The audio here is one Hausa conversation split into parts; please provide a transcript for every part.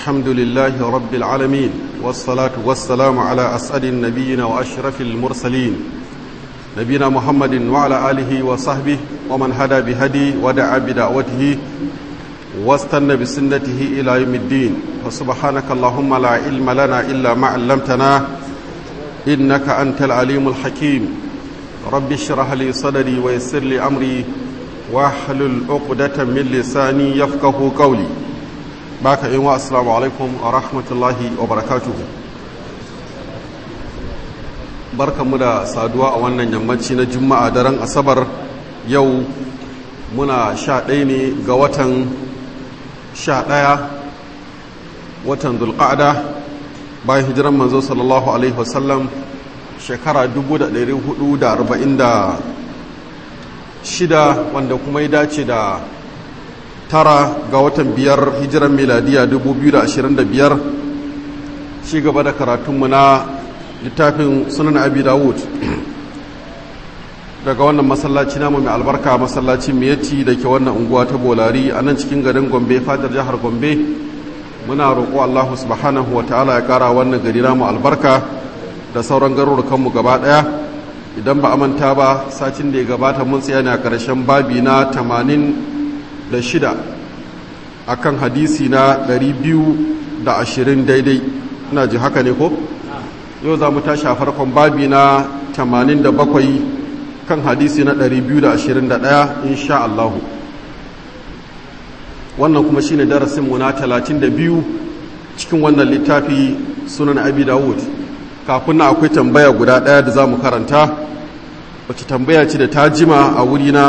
الحمد لله رب العالمين والصلاة والسلام على أسعد النبيين وأشرف المرسلين نبينا محمد وعلى آله وصحبه ومن هدى بهدي ودعا بدعوته واستنى بسنته إلى يوم الدين وسبحانك اللهم لا علم لنا إلا ما علمتنا إنك أنت العليم الحكيم رب اشرح لي صدري ويسر لي أمري واحلل عقدة من لساني يفقه قولي baka yin wa assalamu alaikum wa rahmatullahi wa barakatuhu barkanmu da saduwa a wannan yammaci na juma'a daren asabar yau muna sha ɗaya ne ga watan sha ɗaya watan dulƙada bayan hijiran manzo sallallahu alaihi wasallam shekara 1446 wanda kuma ya dace da tara ga watan biyar hijiran miladiya 2025 ci gaba da karatunmu na littafin sunan abi dawud daga wannan masallaci namu mai albarka masallaci miyatti da ke wannan unguwa ta bolari a nan cikin garin gombe fadar jihar gombe muna roƙo allahu subhanahu wa ta'ala ya ƙara wannan gari namu albarka da sauran garurukanmu gaba ɗaya idan ba a manta ba satin da ya gabata mun tsaya ne a ƙarshen babi na tamanin da shida a kan hadisi na ɗari biyu da ashirin daidai ina ji haka ne ko? yau za mu tashi a farkon babi na tamanin da bakwai kan hadisi na ɗari biyu da ashirin da ɗaya insha Allahu wannan kuma shine darasinmu na talatin da biyu cikin wannan littafi sunan abi dawud kafin na akwai tambaya guda ɗaya da za mu karanta wacce tambaya ce da ta jima a wurina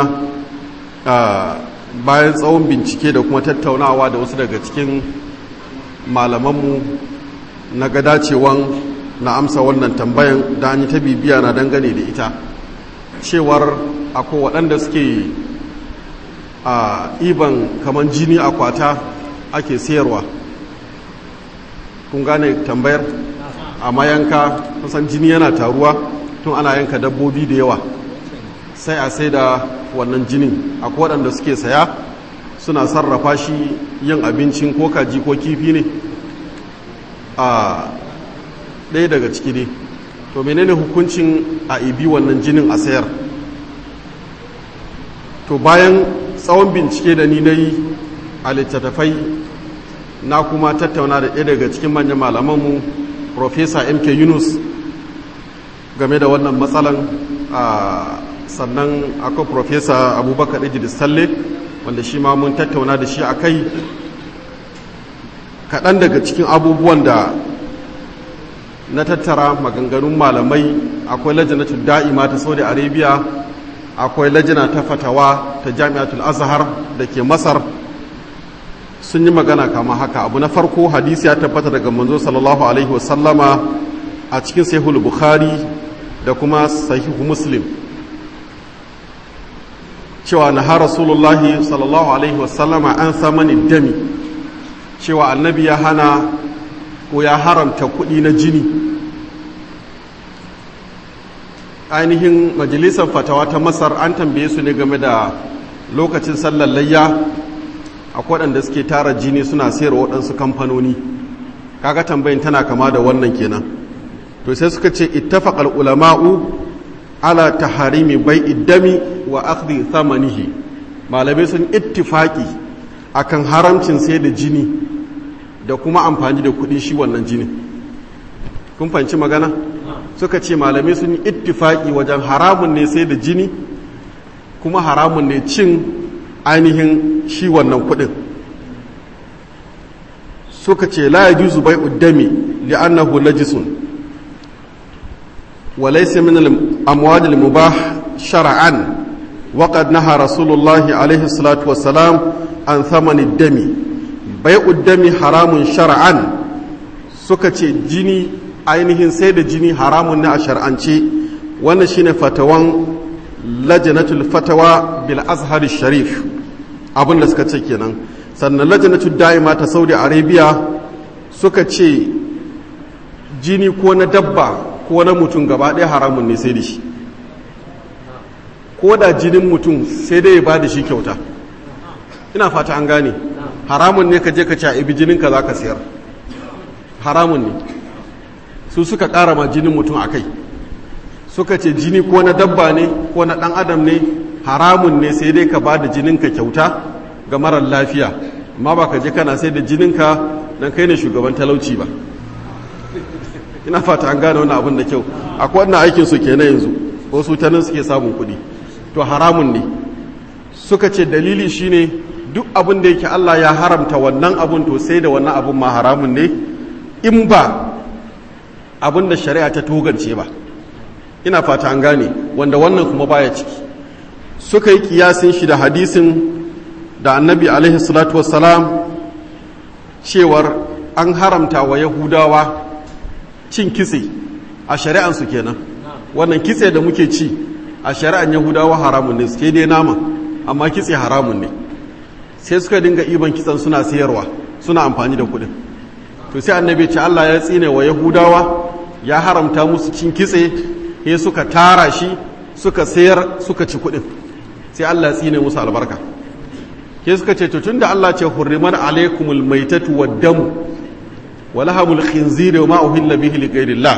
bayan tsawon bincike da kuma tattaunawa da wasu daga cikin malamanmu na ga dacewan na amsa wannan tambayan da an yi ta bibiya na dangane da ita cewar akwai waɗanda suke a iban kamar jini a kwata ake sayarwa kun gane tambayar a mayanka kusan jini yana taruwa tun ana yanka dabbobi da yawa sai a sai da wannan jinin akwai waɗanda suke saya suna sarrafa shi yin abincin ko kaji ko kifi ne a ɗaya daga ciki ne to menene hukuncin a ibi wannan jinin a sayar to bayan tsawon bincike da ni na yi a littattafai na kuma tattauna da ɗaya daga cikin manyan malamanmu profesa mk yunus game da wannan matsalan a sannan akwai profesa abubakar idris talle wanda shi ma mun tattauna da shi a kai kaɗan daga cikin abubuwan da na tattara maganganun malamai akwai lajinatul da'ima ta saudi arabia akwai lajina ta fatawa ta jami'atul azhar da ke masar sun yi magana kama haka abu na farko hadisi ya tabbata daga manzo sallallahu alaihi wasallama a cikin sahihul bukhari da kuma sahihu muslim cewa na har rasulullahi sallallahu alaihi wasallama an samani dami cewa annabi ya hana ko ya haramta kuɗi na jini ainihin majalisar fatawa ta masar an tambaye su ne game da lokacin sallar layya a waɗanda suke tara jini suna sayarwa waɗansu kamfanoni kaga tambayin tana kama da wannan kenan to sai suka ce ittafaqal ulama'u ala taharimi bai iddami wa akhdhi thamanihi malamai sun ittifaki akan haramcin sai da jini da kuma amfani da kudin shi wannan jini kun fanci magana suka ce malamai sun yi ittifaki wajen haramun ne sai da jini kuma haramun ne cin ainihin shi wannan kudin suka ce la yajuzu bai'u dami li'annahu najisun وليس من الأموال المباح شرعا وقد نهى رسول الله عليه الصلاة والسلام عن ثمن الدم بيع الدم حرام شرعا سكتي جيني ainihin sai da jini haramun ne a shar'ance wannan shine fatawan lajnatul fatawa bil azhar sharif abin da suka ce kenan sannan lajnatul da'ima ta saudi arabia suka ce jini ko na dabba ko na mutum gaba ɗaya haramun ne sai da shi ko da jinin mutum sai dai ya ba da shi kyauta ina fata an gane haramun ne ka je ka ci a ibi jininka za ka sayar haramun ne su suka ƙara ma jinin mutum a kai suka ce jini ko na dabba ne ko na ɗan adam ne haramun ne sai dai ka ba da jininka kyauta ga marar lafiya amma ba ka je kana sai da jininka don kai ne shugaban talauci ba ina fata an gane wannan abin da kyau akwai wannan aikin su kenan yanzu ko su ta nan suke samun kuɗi to haramun ne suka ce dalili shine duk abin da yake Allah ya haramta wannan abun to sai da wannan abun ma haramun ne in ba abin da shari'a ta togance ba ina fata an gane wanda wannan kuma baya ciki suka yi kiyasin shi da hadisin da annabi alaihi salatu wassalam cewar an haramta wa yahudawa cin kitse a shari'ansu kenan wannan kitse da muke ci a shari'an yahudawa haramun ne suke dai nama amma kitse haramun ne sai suka dinga iban kitsen suna sayarwa suna amfani da kuɗin to sai annabi ce Allah ya tsine wa yahudawa ya haramta musu cin kitse sai suka tara shi suka sayar suka ci kuɗin sai Allah ya tsine musu albarka ke suka ce to tunda Allah ce hurriman alaikumul maitatu wad damu wa lahamul khinziri wa ma uhilla bihi li ghayrillah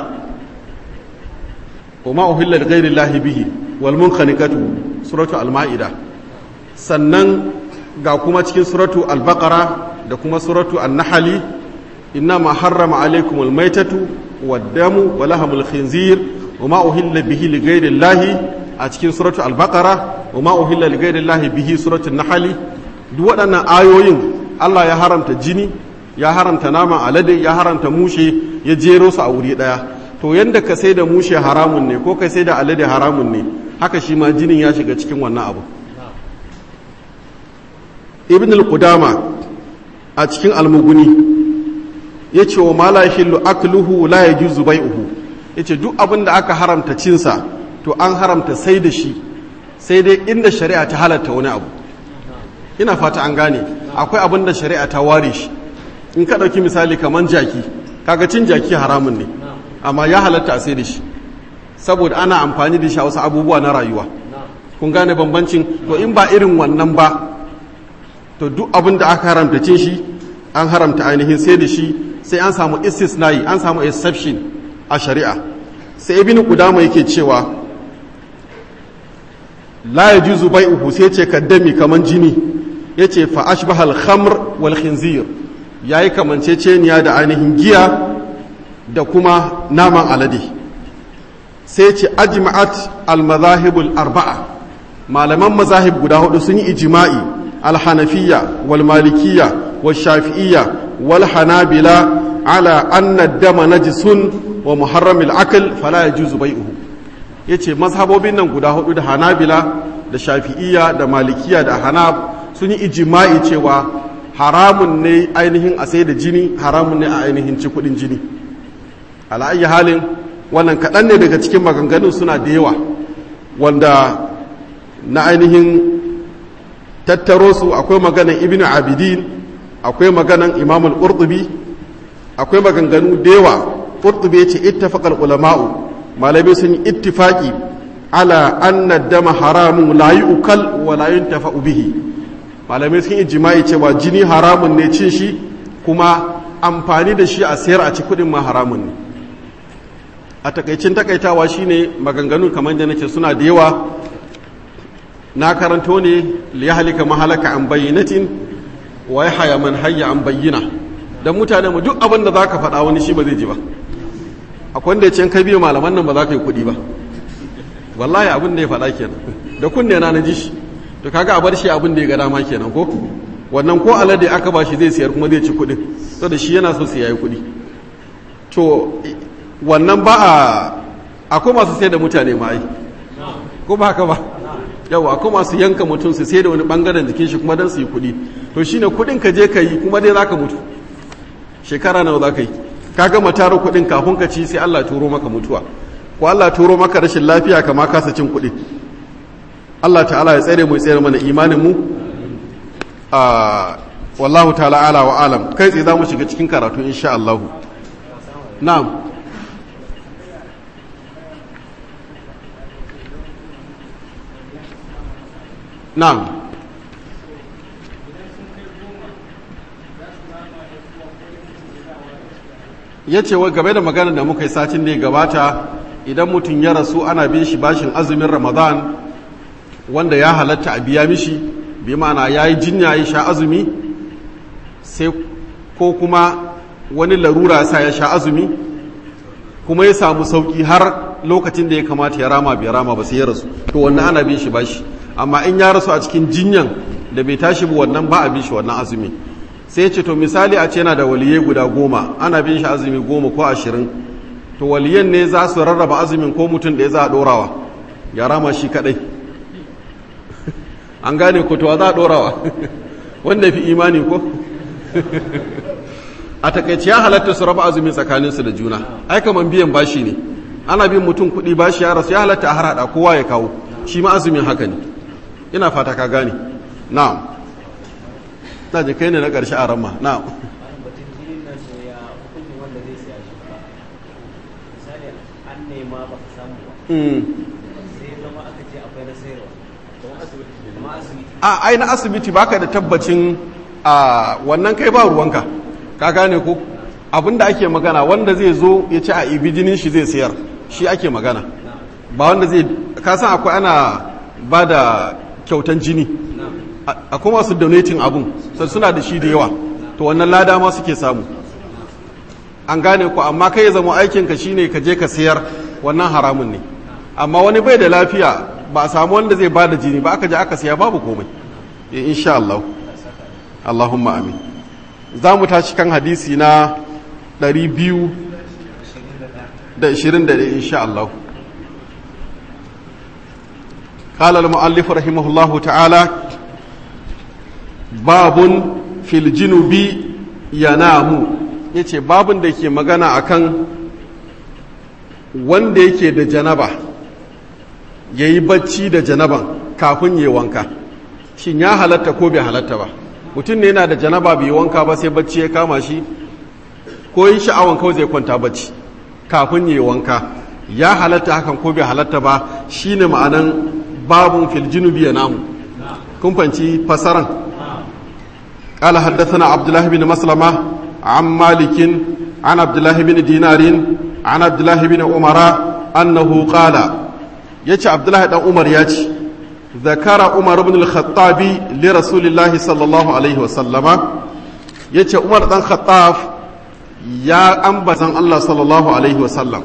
wa ma uhilla li ghayrillah bihi wal munkhaniqatu suratu al maida sannan ga kuma cikin suratu al baqara da kuma suratu an nahli inna ma harrama alaikumul maitatu wad damu wa lahamul khinzir wa ma uhilla bihi li ghayrillah a cikin suratu al baqara wa ma uhilla li ghayrillah bihi suratu an nahli duk waɗannan ayoyin Allah ya haramta jini ya haramta naman alade ya haramta mushe ya jero su a wuri ɗaya to yadda ka sai da mushe haramun ne ko ka sai da alade haramun ne haka shi ma jinin ya shiga cikin wannan abu ibn al-qudama a cikin almuguni ya ce wa mala hillu akluhu la yajuzu bai'uhu yace duk abin da aka haramta cinsa to an haramta sai da shi sai dai inda shari'a ta halatta wani abu ina fata an gane akwai abin da shari'a ta ware shi in ka ɗauki misali kamar jaki kaga cin jaki haramun ne amma ya halatta a sai da shi saboda ana amfani da shi a wasu abubuwa na rayuwa kun gane bambancin to in ba irin wannan ba to duk abin da aka haramta cin shi an haramta ainihin sai da shi sai an samu istisnai an samu exception a shari'a sai ibn qudama yake cewa la yajuzu bai'uhu sai ce kaddami kaman jini yace fa ashbaha al-khamr wal khinzir yayi kamanceceniya da ainihin giya da kuma naman alade sai ce ajma'at al-madahib al-arba'a malaman mazahib guda hudu sun yi ijma'i al-hanafiyya wal malikiyya wal shafi'iyya wal hanabila ala anna ad-dama najisun wa muharram al-akl fala yajuzu bai'uhu yace mazhabobin nan guda hudu da hanabila da shafi'iyya da malikiya da hanab sun yi ijima'i cewa haramun ne ainihin a sai da jini haramun ne a ainihin ci kudin jini ala'ayi halin wannan kaɗan ne daga cikin maganganun suna da yawa wanda na ainihin tattaro su akwai maganan ibn abidin akwai maganan imamul qurtubi akwai maganganu da yawa qurtubi yace ittafaqal ulama'u malamai sun yi ittifaqi ala anna dama haramun la yu'kal wa la yuntafa'u bihi malamai sun ijma'i cewa jini haramun ne cin shi kuma amfani da shi a sayar a ci kudin ma haramun ne a takaicin takaitawa shine maganganun kamar da nake suna da yawa na karanto ne li yahlika mahalaka an bayyinatin wa yahya man hayya an bayyina dan mutane mu duk abin da zaka faɗa wani shi ba zai ji ba akwai wanda ya ce kai biyu malaman nan ba za ka yi kuɗi ba wallahi abin da ya faɗa kenan da kunne na na ji shi to kaga a bar shi abin da ya ga dama kenan ko wannan ko alade aka ba shi zai siyar kuma zai ci kuɗin saboda shi yana so su yayi kuɗi to wannan ba a akwai masu sai da mutane ma ai ko ba haka ba yawa akwai masu yanka mutum su sai da wani bangaren jikin shi kuma dan su yi kuɗi to shine kuɗin ka je ka yi kuma dai zaka mutu shekara nawa za ka yi ka gama tara kuɗin kafin ka ci sai Allah turo maka mutuwa ko Allah turo maka rashin lafiya kama kasa cin kuɗi Allah ta'ala ya tsere mu ya tsere mana imanin mu a wallahu ta'ala ala wa alam kai tsaye za mu shiga cikin karatu insha Allah na'am na'am ya ce wa game da magana da muka yi satin da ya gabata idan mutum ya rasu ana bin shi bashin azumin ramadan wanda ya halatta a biya mishi bi ma'ana ya yi jinya ya sha azumi sai ko kuma wani larura sa ya sha azumi kuma ya samu sauki har lokacin da ya kamata ya rama bai rama ba sai ya rasu to wannan ana bin shi bashi amma in ya rasu a cikin jinyan da bai tashi ba wannan ba a bin shi wannan azumi sai ya ce to misali a ce yana da waliyai guda goma ana bin shi azumi goma ko ashirin to waliyan ne za su rarraba azumin ko mutum da ya za a ɗorawa ya rama shi kaɗai an gane ko to za a ɗorawa wanda fi imani ko a takaice ya halatta su raba azumi tsakaninsu da juna ai kaman biyan bashi ne ana bin mutum kuɗi bashi ya rasu ya halatta a harhaɗa kowa ya kawo shi ma azumin haka ne ina fata ka gane na'am ta je kai ne na ƙarshe a ramma na'am a ai na asibiti baka da tabbacin a wannan kai ba ruwanka ka gane ko abinda ake magana wanda zai zo ya ci a ibi jinin shi zai sayar shi ake magana ba wanda zai kasan akwai ana ba da kyautan jini akwai masu donating abun sai suna da shi da yawa to wannan lada ma suke samu an gane ku amma kai ya zama aikinka shine ka je ka sayar wannan haramun ne amma wani bai da lafiya ba a samu wanda zai ba da jini ba aka je aka saya babu komai insha Allah Allahumma amin za mu tashi kan hadisi na 221 insha Allah قال المؤلف رحمه الله تعالى باب في الجنوب ينام yace babun da ke magana akan wanda yake da janaba yayi bacci da janaban kafin yayi wanka shin ya halatta ko bai halatta ba mutum ne yana da janaba bai wanka ba sai bacci ya kama shi ko yi sha'awan kawai zai kwanta bacci kafin yayi wanka ya halatta hakan ko bai halatta ba shine ma'anan babun fil junubi ya namu kun fanci fasaran قال حدثنا عبد الله بن مسلمة عن مالك عن عبد الله بن دينار عن عبد الله بن عمر أنه قال يتي عبد الله بن عمر يتي ذكر عمر بن الخطاب لرسول الله صلى الله عليه وسلم يتي عمر بن الخطاب يا أنبزن الله صلى الله عليه وسلم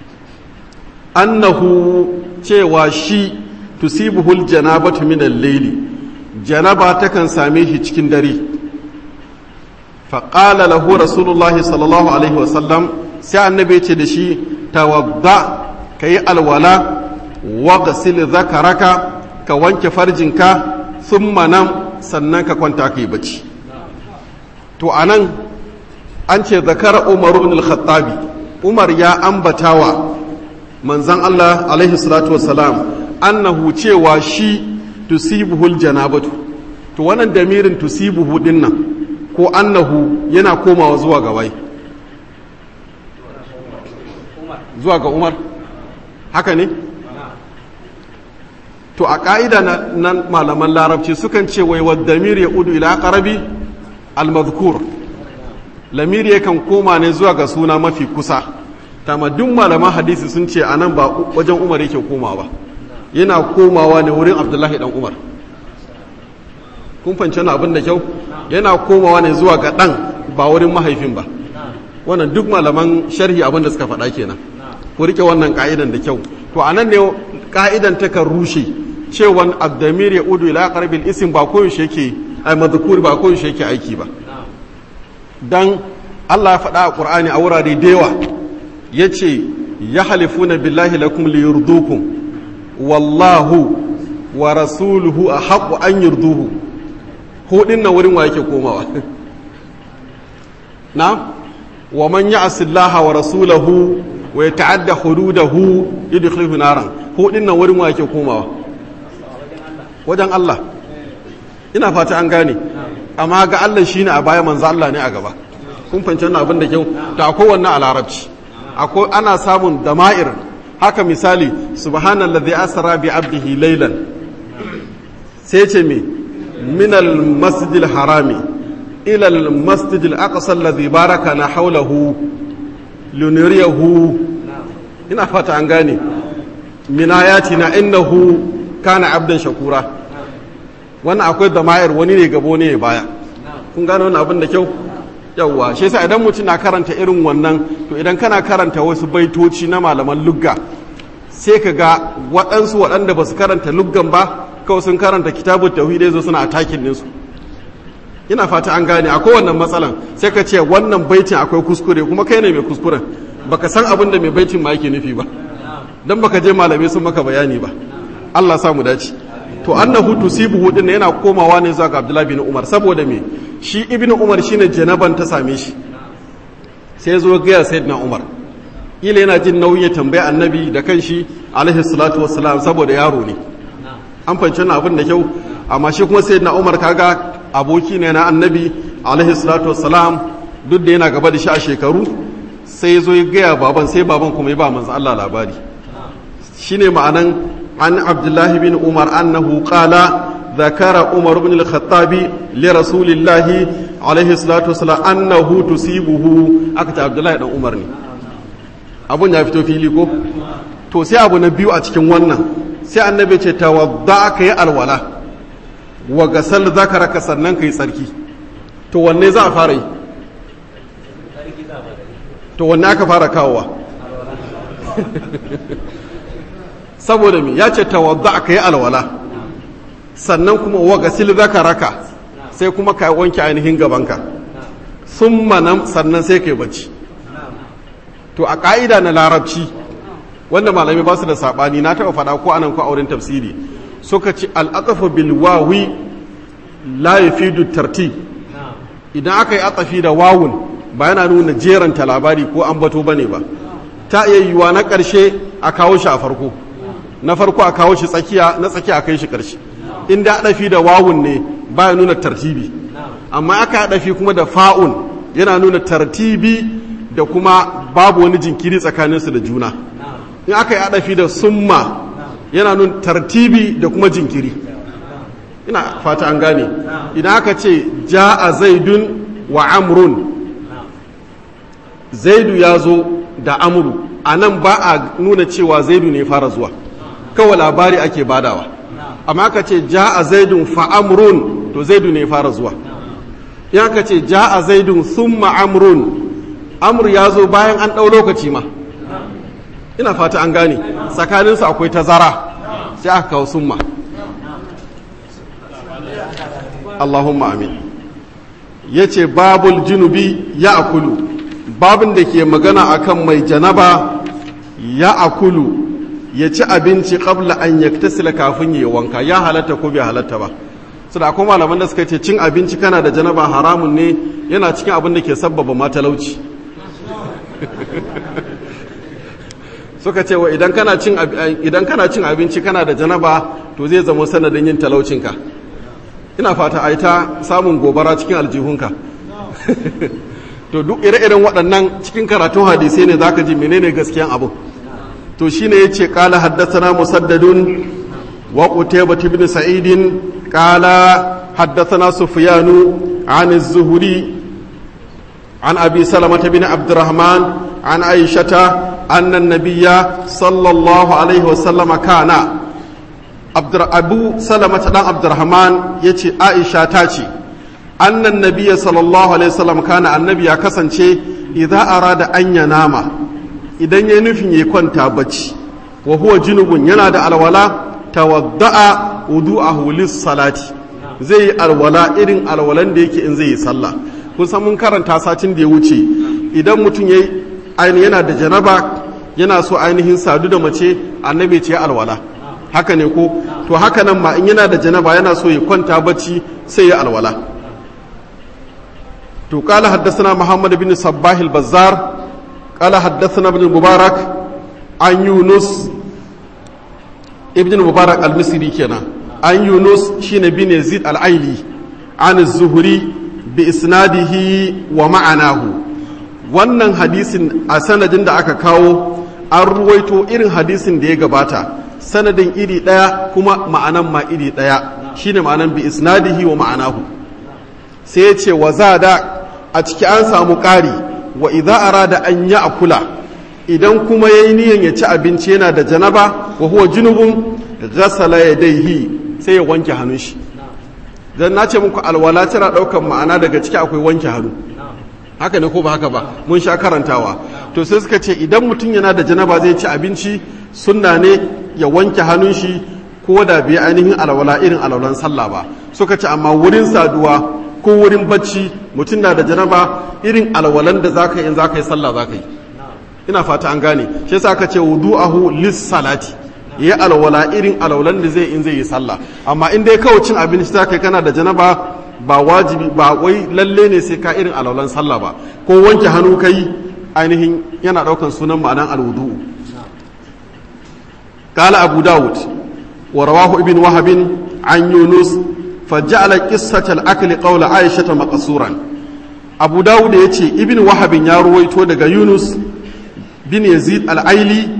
أنه cewa shi tusibuhul janabatu min al-layli janaba takan same shi cikin dare fa qala lahu rasulullah sallallahu alaihi wa sallam sai annabi ce da shi tawadda kai alwala waghsil zakaraka ka wanke farjinka thumma nam sannan ka kwanta kai bacci to anan an ce zakara umar ibn al-khattabi umar ya ambatawa manzon Allah alaihi salatu wassalam annahu cewa shi tusibuhul janabatu to wannan damirin tusibuhu dinnan ko annahu yana komawa zuwa ga wai zuwa ga umar haka ne to a ƙa'ida na malaman larabci sukan ce wai wa damir ya udu ila ƙarabi al-mazkur lamiri yakan koma ne zuwa ga suna mafi kusa tamaddun malaman hadisi sun ce a nan ba wajen umar yake komawa ba yana komawa ne wurin abdullahi dan umar kun fahimci na abin da kyau yana komawa ne zuwa ga dan ba wurin mahaifin ba wannan duk malaman sharhi abin da suka faɗa kenan ku rike wannan ka'idan da kyau to anan ne ka'idan ta kan rushe cewan abdamir ya udu ila qarbil ism ba koyaushe yake ai madhkur ba koyaushe yake aiki ba dan Allah ya faɗa a Qur'ani a wurare da yawa yace ya halifuna billahi lakum liyurdukum wallahu wa rasuluhu a haƙu an yurduhu hudin na wurin wa yake komawa na wa man ya asillaha wa rasulahu wa ya ta'adda hududahu yudkhilhu naran hudin na wurin wa yake komawa wajen Allah ina fata an gane amma ga Allah shine a baya manzo Allah ne a gaba kun fahimci wannan abin da kyau da akwai wannan a larabci akwai ana samun dama'ir haka misali subhanallazi asra bi abdihi laylan sai ce me min al-masjidil harami ila al-masjidil aqsa alladhi barakana hawlahu luniriyahu ina fata an gane min ayatina innahu kana abdan shakura wannan akwai dama'ir wani ne gabo ne baya kun gane wannan abin da kyau yawwa shi yasa idan mutum na karanta irin wannan to idan kana karanta wasu baitoci na malaman lugga sai ka ga waɗansu waɗanda ba su karanta luggan ba kawai sun karanta kitabun tauhidai zo suna atakin ɗinsu ina fata an gane akwai wannan matsalan sai ka ce wannan baitin akwai kuskure kuma kai ne mai kuskuren baka san abin da mai baitin ma yake nufi ba dan baka je malamai sun maka bayani ba Allah sa mu dace to annahu tusibuhu din yana komawa ne zuwa ga Abdullah bin Umar saboda me shi ibnu Umar shine janaban ta same shi sai zo ga sayyidina Umar ila yana jin nauyi tambaya annabi da kanshi alaihi salatu wassalam saboda yaro ne an fahimci wannan abin da kyau amma shi kuma sayyidina Umar kaga aboki ne na annabi alaihi salatu wassalam duk da yana gaba da shi a shekaru sai zo ya gaya baban sai baban kuma ya ba manzo Allah labari shine ma'anan an abdullahi bin umar annahu qala ذكر عمر بن الخطاب لرسول الله عليه الصلاة والسلام أنه تصيبه أكتا عبد الله بن عمر ne abun ya fito fili ko to sai abu na biyu a cikin wannan sai annabi ce tawadda ka yi alwala wa gasal zakaraka sannan ka yi tsarki to wanne za a fara yi to wanne aka fara kawowa saboda mi ya ce tawadda ka yi alwala sannan kuma wa gasil zakaraka sai kuma ka wanke ainihin gabanka sun manam sannan sai ka yi bacci to a ƙa'ida na larabci wanda malami ba su da saɓani na taɓa faɗa ko anan ko auren tafsiri suka ci al'atafa bilwawi la yafidu tartib idan aka yi atafi da wawun ba yana nuna jeranta labari ko an bato bane ba ta iya yiwuwa na ƙarshe a kawo shi a farko na farko a kawo shi tsakiya na tsakiya a kai shi ƙarshe inda adafi da wawun ne ba ya nuna tartibi amma aka adafi kuma da fa'un yana nuna tartibi da kuma babu wani jinkiri tsakaninsu da juna in aka yi adafi da summa yana nuna tartibi da kuma jinkiri ina fata an gane idan aka ce ja'a zaidun wa amrun zaidu ya zo da amuru a nan ba a nuna cewa zaidu ne fara zuwa kawai labari ake badawa amma aka ce ja'a zaidun fa amrun to zaidu ne fara zuwa in aka ce ja'a zaidun thumma amrun amur ya zo bayan an ɗau lokaci ma ina fata an gane tsakaninsu akwai tazara sai aka kawo summa Allahumma amin ya ce babul junubi ya akulu babin da ke magana akan mai janaba ya akulu ya ci abinci kabla an yaktasila kafin ya wanka ya halatta ko bai halatta ba su da akwai malaman da suka ce cin abinci kana da janaba haramun ne yana cikin abin da ke sabbaba matalauci suka ce wa idan kana cin abinci kana da janaba to zai zama sanadin yin talaucinka ina fata a ta samun gobara cikin aljihunka to duk ire-iren waɗannan cikin karatun hadisai ne zaka ji menene gaskiyan abu to shine yace qala haddathana musaddadun wa qutaybah ibn sa'id qala haddathana sufyanu an az-zuhri an abi salamah ibn abdurrahman an aishata anna an-nabiyya sallallahu alaihi wasallam kana abu salamata dan abdurrahman ya ce aisha ta ce annan nabiya sallallahu alaihi wasallam kana annabi ya kasance idza arada an ya nama idan ya nufin ya kwanta bacci wa huwa junubun yana da alwala tawadda'a wudu'ahu lis salati zai yi alwala irin alwalan da yake in zai yi sallah kun san mun karanta satin da ya wuce idan mutum yayi ainihin yana da janaba yana so ainihin sadu da mace annabi ce alwala haka ne ko to haka nan ma in yana da janaba yana so ya kwanta bacci sai ya alwala to qala haddathana muhammad bin sabbah al-bazzar qala haddathana ibn mubarak an yunus ibn mubarak al-misri kenan an yunus shine bin yazid al-aili an az-zuhri bi isnadihi wa ma'anahu wannan hadisin a sanadin da aka kawo an ruwaito irin hadisin da ya gabata sanadin iri ɗaya kuma ma'anan ma iri ɗaya shine ma'anan bi isnadihi wa ma'anahu sai ya ce wa da a ciki an samu ƙari wa idza arada an ya'kula idan kuma yayi niyan ya ci abinci yana da janaba wa huwa junubun ghasala yadayhi sai ya wanke hannun shi dan nace muku alwala tana daukan ma'ana daga ciki akwai wanke hannu haka ne ko ba haka ba mun sha karantawa to sai suka ce idan mutum yana da janaba zai ci abinci sunna ne ya wanke hannun shi ko da bai ainihin alwala irin alwalan sallah ba suka ce amma wurin saduwa ko wurin bacci mutum na da janaba irin alwalan da zaka yi in zaka yi sallah zaka yi ina fata an gane shi yasa aka ce wudu'ahu lis salati yi alwala irin alwalan da zai in zai yi sallah amma in dai kawai cin abinci zaka yi kana da janaba ba wajibi ba wai lalle ne sai ka irin alwalan sallah ba ko wanke hannu kai ainihin yana daukan sunan ma'anan alwudu قال أبو داود ورواه ابن وهب عن يونس فجعل قصة الأكل قول عائشة مقصورا أبو داود يتي ابن وهب يروي daga يونس bin Yazid al-Aili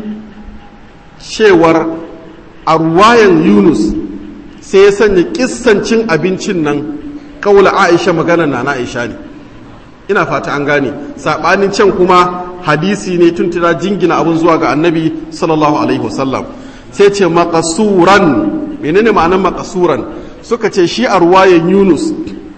cewar a ruwayan Yunus sai ya sanya kissancin abincin nan kaula Aisha magana na na Aisha ne ina fata an gane sabanin can kuma hadisi ne tuntuna jingina abun zuwa ga annabi sallallahu alaihi wasallam sai ce makasuran menene ma'anar makasuran suka ce shi a ruwayan yunus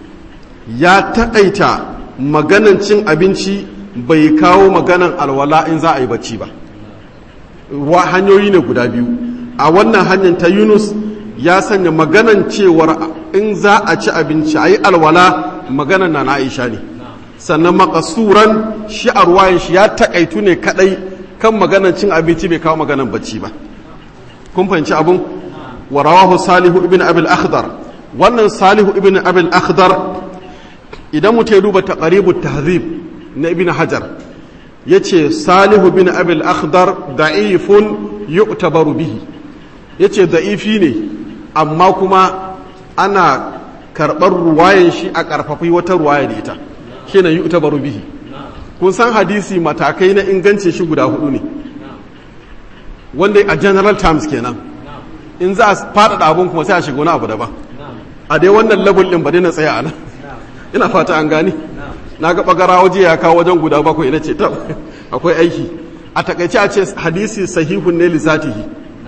ya taƙaita maganan cin abinci bai kawo maganan alwala in za a yi bacci ba wa hanyoyi ne guda biyu a wannan hanyar ta yunus ya sanya maganan cewar in za a ci abinci a yi alwala maganan na na aisha ne sannan makasuran shi a ruwayan shi ya taƙaitu ne kaɗai kan maganan cin abinci bai kawo maganan bacci ba kun fahimci abun wa rawahu salihu ibn abil akhdar wannan salihu ibn abil akhdar idan mutum ya duba taqribut tahzib na ibn hajar yace salihu ibn abil akhdar da'ifun yu'tabaru bihi yace da'ifi ne amma kuma ana karɓar ruwayan shi a ƙarfafi wata ruwaya da ita shine yu'tabaru bihi kun san hadisi matakai na ingancin shi guda hudu ne wanda a general terms kenan in za a faɗaɗa abun kuma sai a shiga wani abu daban a dai wannan level ɗin ba dai na tsaya a nan ina fata an gani na ga bagara waje ya kawo wajen guda bakwai ina ce ta akwai aiki a takaice a ce hadisi sahihun ne lizatihi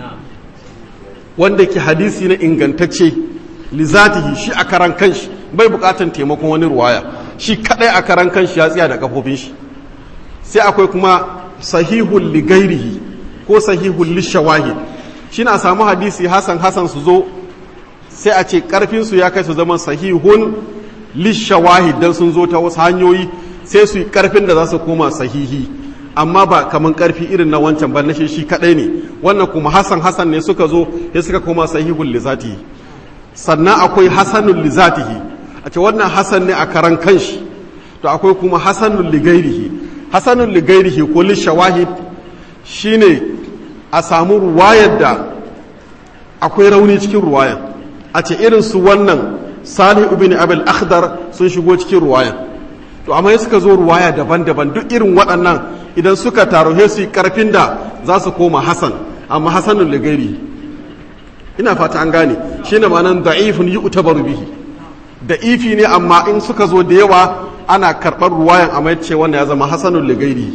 wanda ke hadisi na ingantacce lizatihi shi a karan kanshi bai bukatan taimakon wani ruwaya shi kadai a karan kanshi ya tsaya da kafofin shi sai akwai kuma sahihun ligairihi ko sahihun lishawahid shi na samu hadisi hasan hasan su zo sai a ce karfinsu ya kai su zama sahihun lishawahid dan sun zo ta wasu hanyoyi sai su yi karfin da za su koma sahihi amma ba kaman karfi irin na wancan ba na shi shi kadai ne wannan kuma hasan hasan ne suka zo ya suka koma sahihun lizatihi sannan akwai hasanun lizatihi a ce wannan hasan ne a karan kanshi to akwai kuma hasanun ligairihi hasanun ligairihi ko lishawahid shine a samu ruwayar da akwai rauni cikin ruwayan a ce irin su wannan salih ibn abul akhdar sun shigo cikin ruwayan to amma suka zo ruwaya daban-daban duk irin waɗannan idan suka taro he su karfin da za su koma hasan amma hasanun ligairi ina fata an gane shine ma'anan da'ifun yu'tabaru bihi da'ifi ne amma in suka zo da yawa ana karɓar ruwayan amma yace wanda ya zama hasanun ligairi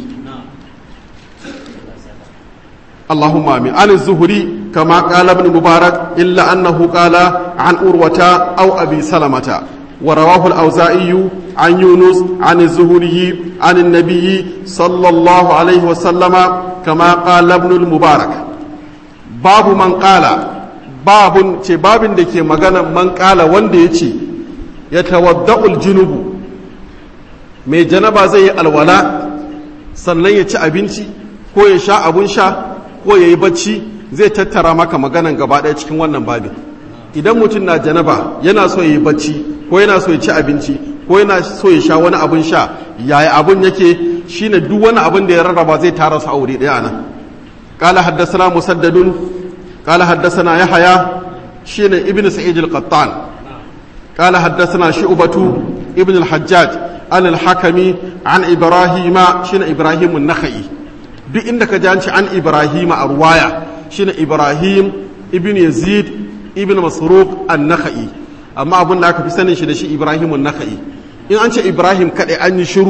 اللهم آمين عن الزهري كما قال ابن مبارك إلا أنه قال عن أروة أو أبي سلمة ورواه الأوزائي عن يونس عن الزهري عن النبي صلى الله عليه وسلم كما قال ابن المبارك باب من قال باب باب دكي مغانا من قال وندي يتوضأ الجنوب mai janaba zai yi alwala sannan ya ci abinci ko ya sha abun sha ko ya yi bacci zai tattara maka maganan gaba ɗaya cikin wannan babin idan mutum na janaba yana so ya yi bacci ko yana so ya ci abinci ko yana so ya sha wani abun sha yaya abun yake shine duk wani abun da ya rarraba zai tara su aure ɗaya nan qala haddathana musaddadun qala haddathana yahya shine ibnu sa'id al-qattan qala haddathana shu'batu ibn al-hajjaj an al-hakami an ibrahima shine ibrahim an-nakhai duk inda ka janci an ibrahim a ruwaya shine ibrahim ibn yazid ibn masruq an-nakhai amma abin da aka fi sanin shi da shi ibrahim an-nakhai in an ce ibrahim kadai an yi shiru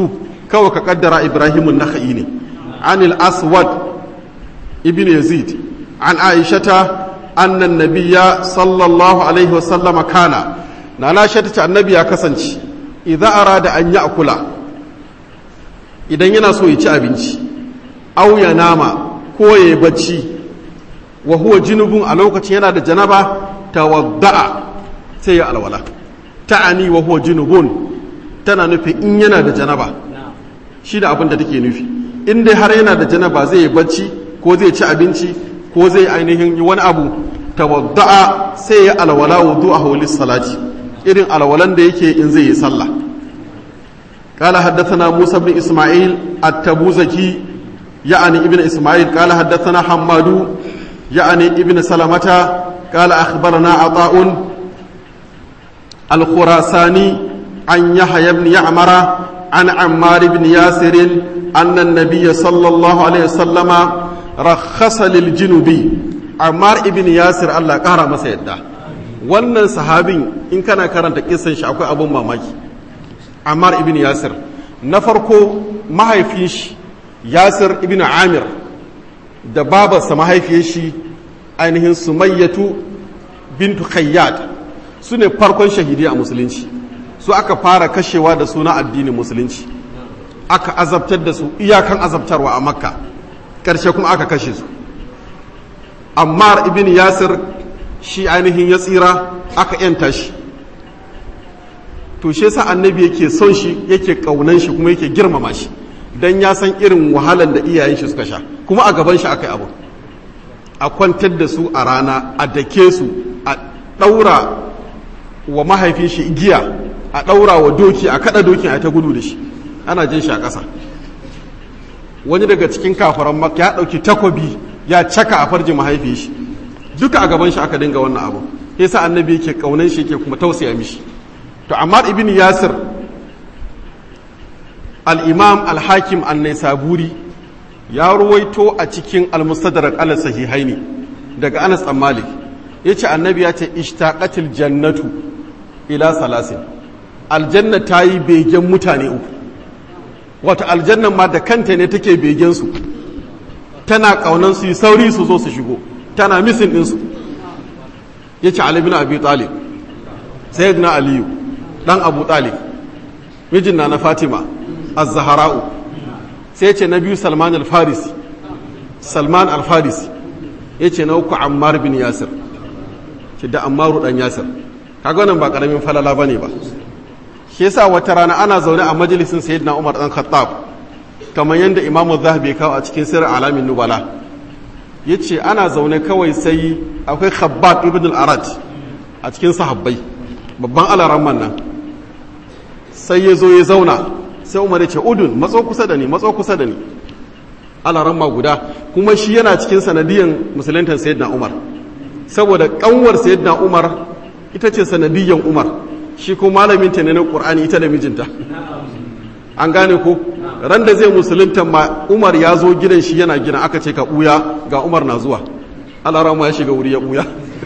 kawai ka kaddara ibrahimun naka'i ne anil aswad ibn yazid an aishata annan nabiya sallallahu alaihi wasallama kana na na ta ce annabi ya kasance idza arada an ya akula idan yana so ya ci abinci au ya nama ko ya yi bacci wa huwa junubun a lokacin yana da janaba tawadda'a sai ya alwala ta'ani wa huwa junubun tana nufi in yana da janaba shi da abin da take nufi in dai har yana da janaba zai yi bacci ko zai ci abinci ko zai ainihin yi wani abu tawadda'a sai ya alwala wudu'ahu lis-salati irin alwalan da yake in zai yi sallah قال حدثنا موسى بن إسماعيل التبوزكي يعني ابن إسماعيل قال حدثنا حماد يعني ابن سلمة قال أخبرنا عطاء الخراساني عن يحيى بن يعمر عن عمار بن ياسر أن النبي صلى الله عليه وسلم رخص للجنوبي عمار بن ياسر الله قهر مسيدا wannan sahabin in kana karanta kisan shi akwai abun mamaki Ammar ibn Yasir na farko mahaifin shi Yasir ibn Amir da babarsa mahaifiyar shi ainihin Sumayyatu bintu Khayyat su ne farkon shahidi a musulunci su aka fara kashewa da suna addinin musulunci aka azabtar da su iyakan azabtarwa a makka ƙarshe kuma aka kashe su ammar ibn yasir shi ainihin ya tsira aka yanta shi to shi yasa annabi yake son shi yake kaunan shi kuma yake girmama shi dan ya san irin wahalan da iyayen shi suka sha kuma a gaban shi aka yi abu a kwantar da su a rana a dake su a ɗaura wa mahaifin shi igiya a ɗaura wa doki a kaɗa dokin a ta gudu da shi ana jin shi a ƙasa wani daga cikin kafaran maka ya ɗauki takobi ya caka a farjin mahaifin shi duka a gaban shi aka dinga wannan abu yasa annabi yake kaunan shi yake kuma tausaya mishi to amma ibn yasir al-imam al-hakim an-naisaburi ya ruwaito a cikin al-mustadrak al-sahihaini daga Anas dan Malik yace annabi ya ce ishtaqatil jannatu ila salasin aljanna ta yi begen mutane uku wata aljannan ma da kanta ne take begen su tana kaunan su yi sauri su zo su shigo tana misin ɗinsu ya ce Ali bin Abi Talib Sayyidina Aliyu ɗan Abu Talib mijin na na Fatima Az-Zahra'u sai ce na biyu Salman al-Farisi Salman al-Farisi ya ce na uku Ammar bin Yasir ce da Ammaru ɗan Yasir kaga wannan ba ƙaramin falala bane ba shi yasa wata rana ana zaune a majalisin Sayyidina Umar ɗan Khattab kamar yadda Imam Zahabi ya kawo a cikin Sirr Alamin Nubala ya ce ana zaune kawai sai akwai khabbab ibn al-arad a cikin sahabbai babban alaramman nan sai ya zo ya zauna sai umar ya ce udun matso kusa da ni matso kusa da ni alaramma guda kuma shi yana cikin sanadiyan musulantar sayyidina umar saboda kanwar sayyidina umar ita ce sanadiyan umar shi ko malamin ta ne na qur'ani ita da mijinta an gane ko ran da zai musulunta ma umar ya zo gidan shi yana gina aka ce ka ɓuya ga umar na zuwa alarama ya shiga wuri ya ɓuya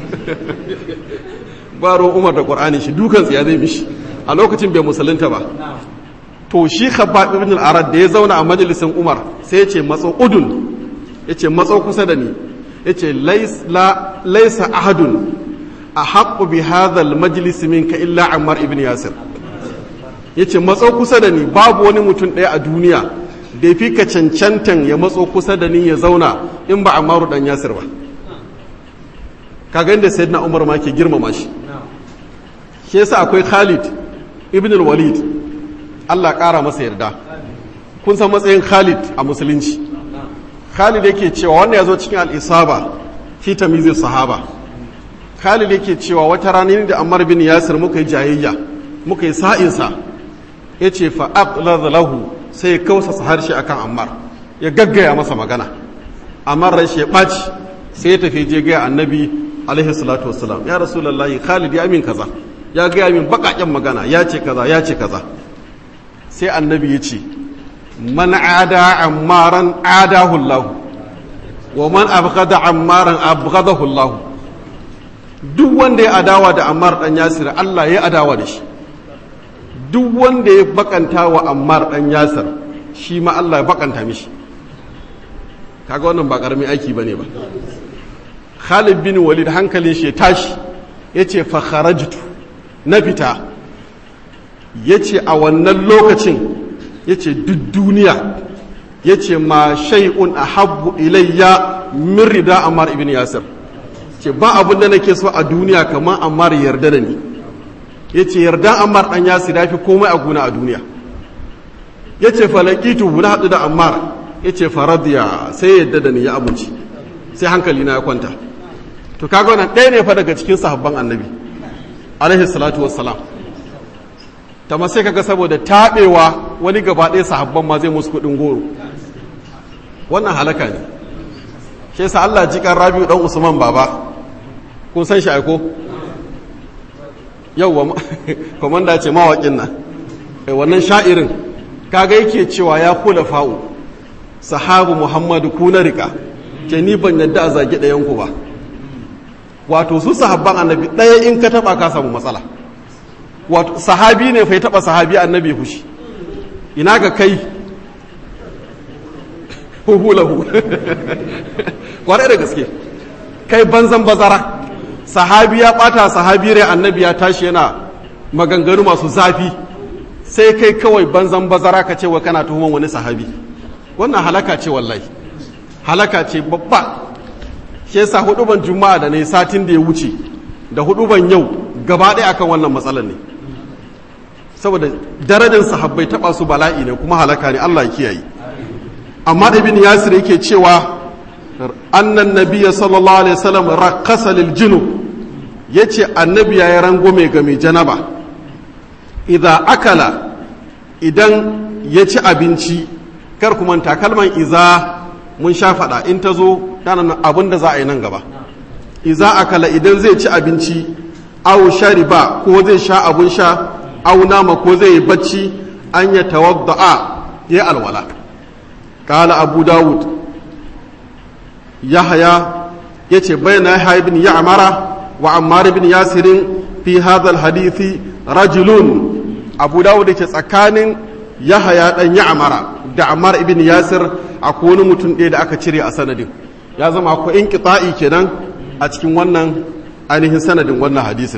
ba ruwan umar da ƙwar'ani shi dukan ya zai mishi a lokacin bai musulunta ba to shi khabbab ibn al-arad da ya zauna a majalisin umar sai ya ce matso udun ya ce matso kusa da ni ya ce laisa ahadun a haƙƙu bi hadha al-majlis minka illa ammar ibn yasir ya ce matso kusa da ni babu wani mutum ɗaya a duniya da ya fi ka cancantan ya matso kusa da ni ya zauna in ba amaru ɗan yasir ba kaga inda sayyidina umar ma ke girmama shi shi yasa akwai khalid ibn walid allah ƙara masa yarda kun san matsayin khalid a musulunci khalid yake cewa wannan ya zo cikin al'isaba fi tamizi sahaba khalid yake cewa wata rana da ammar bin yasir muka yi jayayya muka yi sa'insa ya ce fa'aɓlar lahu sai ya kausasa harshe a kan ammar ya gaggaya masa magana ammar rashi ya ɓaci sai ya tafi je gaya annabi alaihi salatu wasalam ya rasulallahi khalid ya min kaza ya gaya min baƙaƙen magana ya ce kaza ya ce kaza sai annabi ya ce man ada ammaran adahu Allah wa man abghada ammaran abghadahu Allah duk wanda ya adawa da ammar dan yasir Allah ya adawa da shi duk wanda ya bakanta wa ammar dan yasir shi ma Allah ya bakanta mishi kaga wannan ba karamin aiki bane ba Khalid bin Walid hankalin shi ya tashi yace fa kharajtu na fita yace a wannan lokacin yace duk duniya yace ma shay'un ahabbu ilayya min rida Ammar ibn Yasir ce ba abin da nake so a duniya kamar Ammar yarda da ni yace yarda Ammar dan Yasir yafi komai a guna a duniya yace falakitu na hadu da Ammar yace faradiya sai yadda da ni ya amince sai hankali na ya kwanta to kaga wannan ɗaya ne fa daga cikin sahabban annabi alaihi salatu wassalam ta sai kaga saboda taɓewa wani gaba ɗaya sahabban ma zai musu kuɗin goro wannan halaka ne shi yasa Allah ji kan Rabi'u dan Usman baba kun san shi aiko yauwa komanda ce mawaƙin nan wannan sha'irin kaga yake cewa ya kula fa'u sahabu Muhammadu kuna rika ke ni ban yadda a zagi ɗayan ku ba wato su sahabban annabi ɗaya in ka taɓa ka samu matsala wato sahabi ne fai taɓa sahabi annabi fushi ina ga kai huhulahu kwarai da gaske kai banzan bazara sahabi ya ɓata sahabi rai annabi ya tashi yana maganganu masu zafi sai kai kawai banzan bazara ka ce wa kana tuhuman wani sahabi wannan halaka ce wallahi halaka ce babba shi yasa huduban juma'a da ne satin da ya wuce da huduban yau gaba ɗaya akan wannan matsalar ne saboda darajar sahabbai taba su bala'i ne kuma halaka ne Allah ya kiyaye amma da ibn yasir yake cewa annan nabiyya sallallahu alaihi wasallam raqqasa lil junub yace annabi yayi rangume ga mai janaba idza akala idan ya ci abinci kar kuma takalman iza mun sha faɗa in ta zo ɗanan abin da za a yi nan gaba iza akala idan zai ci abinci aw shariba ko zai sha abun sha aw nama ko zai yi bacci an ya tawadda'a ya alwala qala abu dawud yahya yace bayna yahya ibn ya'mara wa ammar ibn yasirin fi hadha alhadisi rajulun abu dawud yake tsakanin yahya dan ya'mara da ammar ibn yasir akwai wani mutum ɗaya da aka cire a sanadin ya zama akwai inqita'i kenan a cikin wannan ainihin sanadin wannan hadisin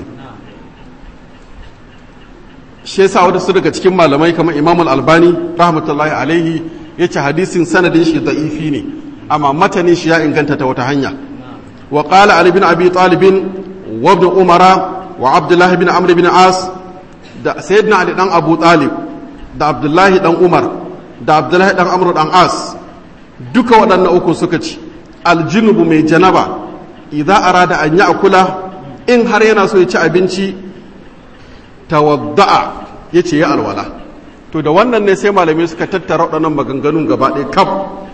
shi yasa wadansu daga cikin malamai kamar imam al-albani rahmatullahi alaihi yace hadisin sanadin shi da'ifi ne amma matanin shi ya inganta ta wata hanya wa qala ali bin abi talib wa ibn umara wa abdullah bin amr bin as da sayyidina ali dan abu talib da abdullahi dan umar da abdullahi dan amr dan as duka waɗannan uku suka ci aljinubu mai janaba idza arada an ya'kula in har yana so ya ci abinci tawadda'a yace ya alwala to da wannan ne sai malamai suka tattara waɗannan maganganun gaba ɗaya kaf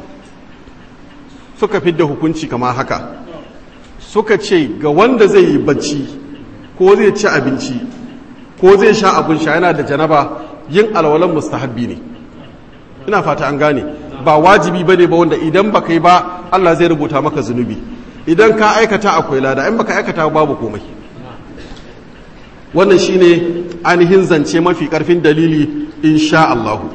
suka fidda hukunci kamar haka suka ce ga wanda zai yi bacci ko zai ci abinci ko zai sha abin sha yana da janaba yin alwalan mustahabbi ne ina fata an gane ba wajibi ba ne ba wanda idan ba kai ba Allah zai rubuta maka zunubi idan ka aikata akwai lada in baka aikata babu komai wannan shine ainihin zance mafi karfin dalili insha Allahu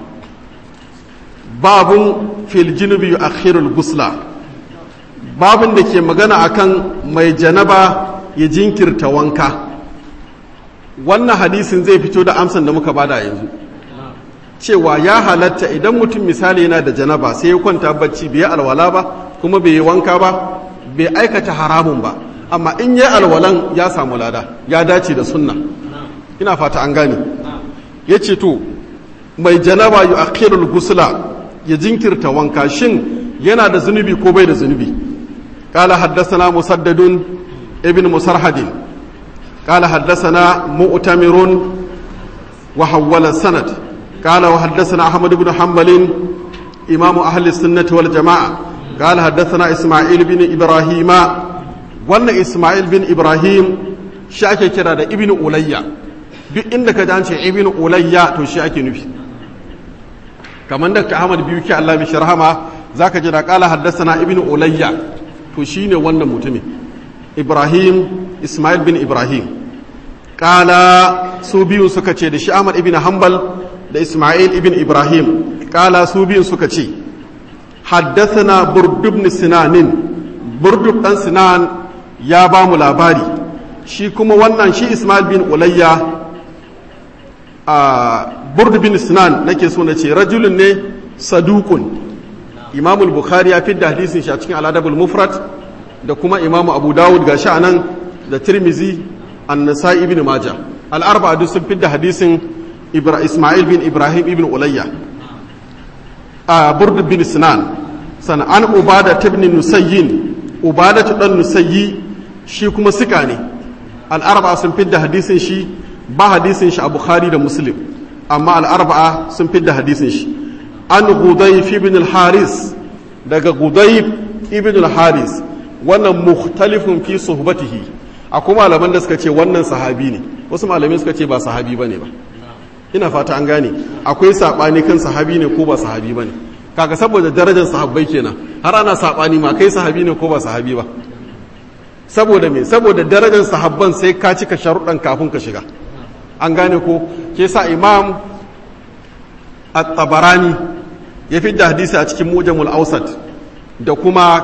babun fil junubi yu'akhirul gusla babun da ke magana akan mai janaba ya jinkirta wanka wannan hadisin zai fito da amsan da muka bada yanzu cewa ya halatta idan mutum misali yana da janaba sai ya kwanta bacci bai alwala ba kuma bai yi wanka ba bai aikata haramun ba amma in yi alwalan ya samu lada ya dace da sunna ina fata an gane ya ce to mai janaba yu akhirul gusla ya jinkirta wanka shin yana da zunubi ko bai da zunubi قال حدثنا مسدد ابن مسرحد قال حدثنا مؤتمر وحول السند قال وحدثنا أحمد بن حنبل إمام أهل السنة والجماعة قال حدثنا إسماعيل بن إبراهيم وأن إسماعيل بن إبراهيم شاكي كرا ابن أوليا duk inda ka dace ibn ulayya to shi ake nufi kamar da Ahmad biyu ki Allah mishi rahama zaka ji da qala haddathana ibn ulayya to shine wannan mutumin Ibrahim Ismail bin Ibrahim qala su biyu suka ce da shi Ahmad ibn Hanbal da isma'il ibn ibrahim kala su biyun suka ce haddathana burdu ibn sinanin burdu dan sinan ya ba mu labari shi kuma wannan shi isma'il bin ulayya a burdu bin sinan nake so na ce rajulun ne sadukun imamul bukhari ya fidda hadisin shi a cikin aladabul mufrad da kuma imamu abu dawud ga shi anan da tirmizi an-nasai ibn majah al-arba'a duk sun fidda hadisin isma'il bin ibrahim ibn ulayya a burdu bin sinan sana'an ubada ibn nusayyin ubada dan nusayyi shi kuma sika ne al-arba'a sun fidda hadisin shi ba hadisin shi a bukhari da muslim amma al-arba'a sun fidda hadisin shi an gudayf ibn al-haris daga gudayf ibn al-haris wannan mukhtalifun fi suhbatihi akwai malaman da suka ce wannan sahabi ne wasu malamai suka ce ba sahabi bane ba ina fata an gane akwai sabani kan sahabi ne ko ba sahabi bane kaga saboda darajar sahabbai kenan har ana sabani ma kai sahabi ne ko ba sahabi ba saboda me saboda darajar sahabban sai ka cika sharuɗan kafin ka shiga an gane ko ke sa imam at-tabarani ya fi da hadisi a cikin mujamul ausat da kuma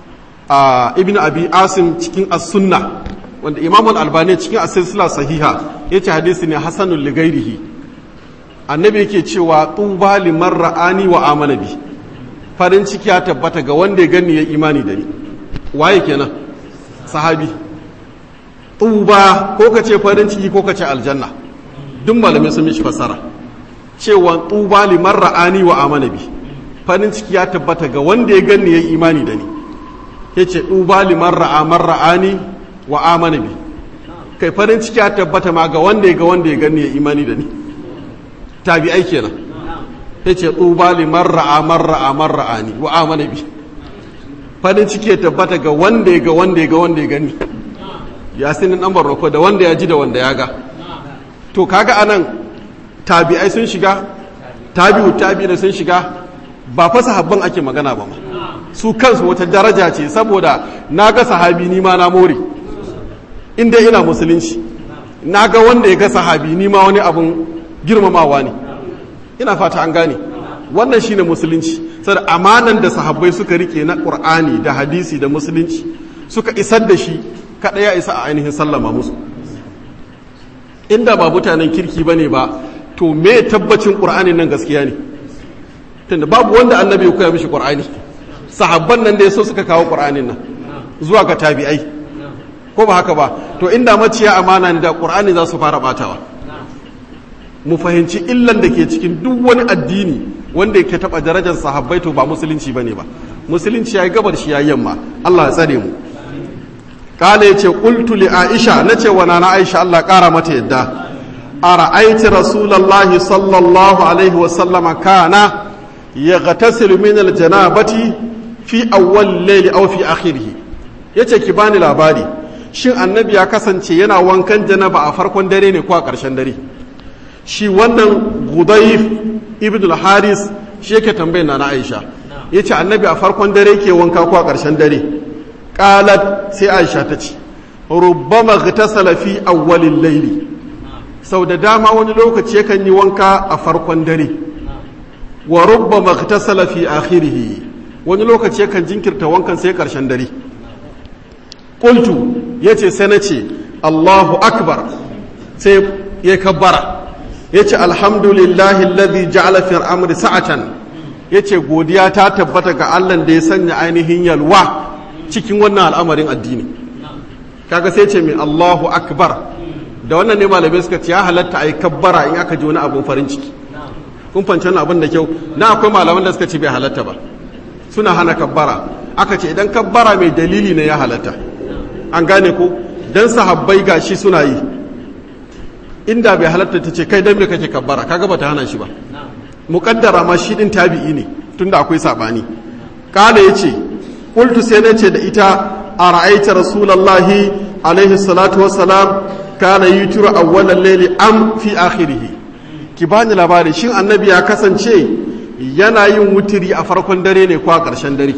ibn abi asim cikin as-sunna wanda imam al-albani cikin as-silsila sahiha yace hadisi ne hasanul ligairihi annabi yake cewa tuba liman ra'ani wa amana bi farin ciki ya tabbata ga wanda ya gani ya imani da ni waye kenan sahabi tuba ko kace farin ciki ko kace aljanna duk malamai sun mishi fassara cewa tuba liman ra'ani wa amana bi farin ciki ya tabbata ga wanda ya gani ya imani da ni yace tuba liman ra'a man ra'ani wa amana bi kai farin ciki ya tabbata ma ga wanda ya ga wanda ya gani ya imani da ni tabi'ai kenan yace tuba liman ra'a man ra'a man ra'ani wa amana bi farin ciki ya tabbata ga wanda ya ga wanda ya ga wanda ya gani yasinin dan barroko da wanda ya ji da wanda ya ga to kaga anan tabi'ai sun shiga tabi'u tabi'ina sun shiga ba fa sahabban ake magana ba ma su kansu wata daraja ce saboda na ga sahabi ni ma na more inda ina musulunci na ga wanda ya ga sahabi ni ma wani abun girmamawa ne ina fata an gane wannan shine musulunci saboda amanan da sahabbai suka rike na qur'ani da hadisi da musulunci suka isar da shi kada ya isa a ainihin sallama musu inda ba mutanen kirki bane ba to me tabbacin qur'anin nan gaskiya ne tunda babu wanda annabi ya koya mishi qur'ani sahabban nan da yaso suka kawo qur'anin nan zuwa ga tabi'ai ko ba haka ba to inda maciya amana ne da qur'ani za su fara batawa mu fahimci illan da ke cikin duk wani addini wanda yake taba darajar sahabbai to ba musulunci bane ba musulunci yayi gabar shi yayi yamma Allah ya tsare mu kala yace qultu li aisha nace wa nana aisha Allah kara mata yadda ara'aiti rasulullahi sallallahu alaihi wa sallama kana yaghtasilu min aljanabati fi awwal layli aw fi akhirih yace ki bani labari shin annabi ya kasance yana wankan janaba a farkon dare ne ko a ƙarshen dare shi wannan gudayif ibn al-haris shi yake tambayar na aisha yace annabi a farkon dare ke wanka ko a ƙarshen dare qalat sai aisha ta ce rubbama ghtasala fi awwalil layli sau da dama wani lokaci yakan yi wanka a farkon dare wa rubbama ghtasala fi akhirih wani lokaci yakan jinkirta wankan sai ƙarshen dare qultu yace sai nace Allahu akbar sai ya kabbara yace alhamdulillahi alladhi ja'ala fi amri sa'atan yace godiya ta tabbata ga Allah da ya sanya ainihin yalwa cikin wannan al'amarin addini kaga sai ce mai Allahu akbar da wannan ne malamai suka ce ya halatta ai kabbara in aka ji wani abun farin ciki kun fanci wannan abin da kyau na akwai malaman da suka ce bai halatta ba suna hana kabbara aka ce idan kabbara mai dalili ne ya halatta an gane ko dan sahabbai gashi suna yi inda bai halatta ta ce kai dan me kake kabbara kaga bata hana shi ba muqaddara ma shi din tabi'i ne tunda akwai sabani kala yace qultu sai nace da ita ara'aita rasulullahi alaihi salatu wassalam kana yutiru awwalal layli am fi akhirih ki bani labari shin annabi ya kasance yana yin wutiri a farkon dare ne ko a ƙarshen dare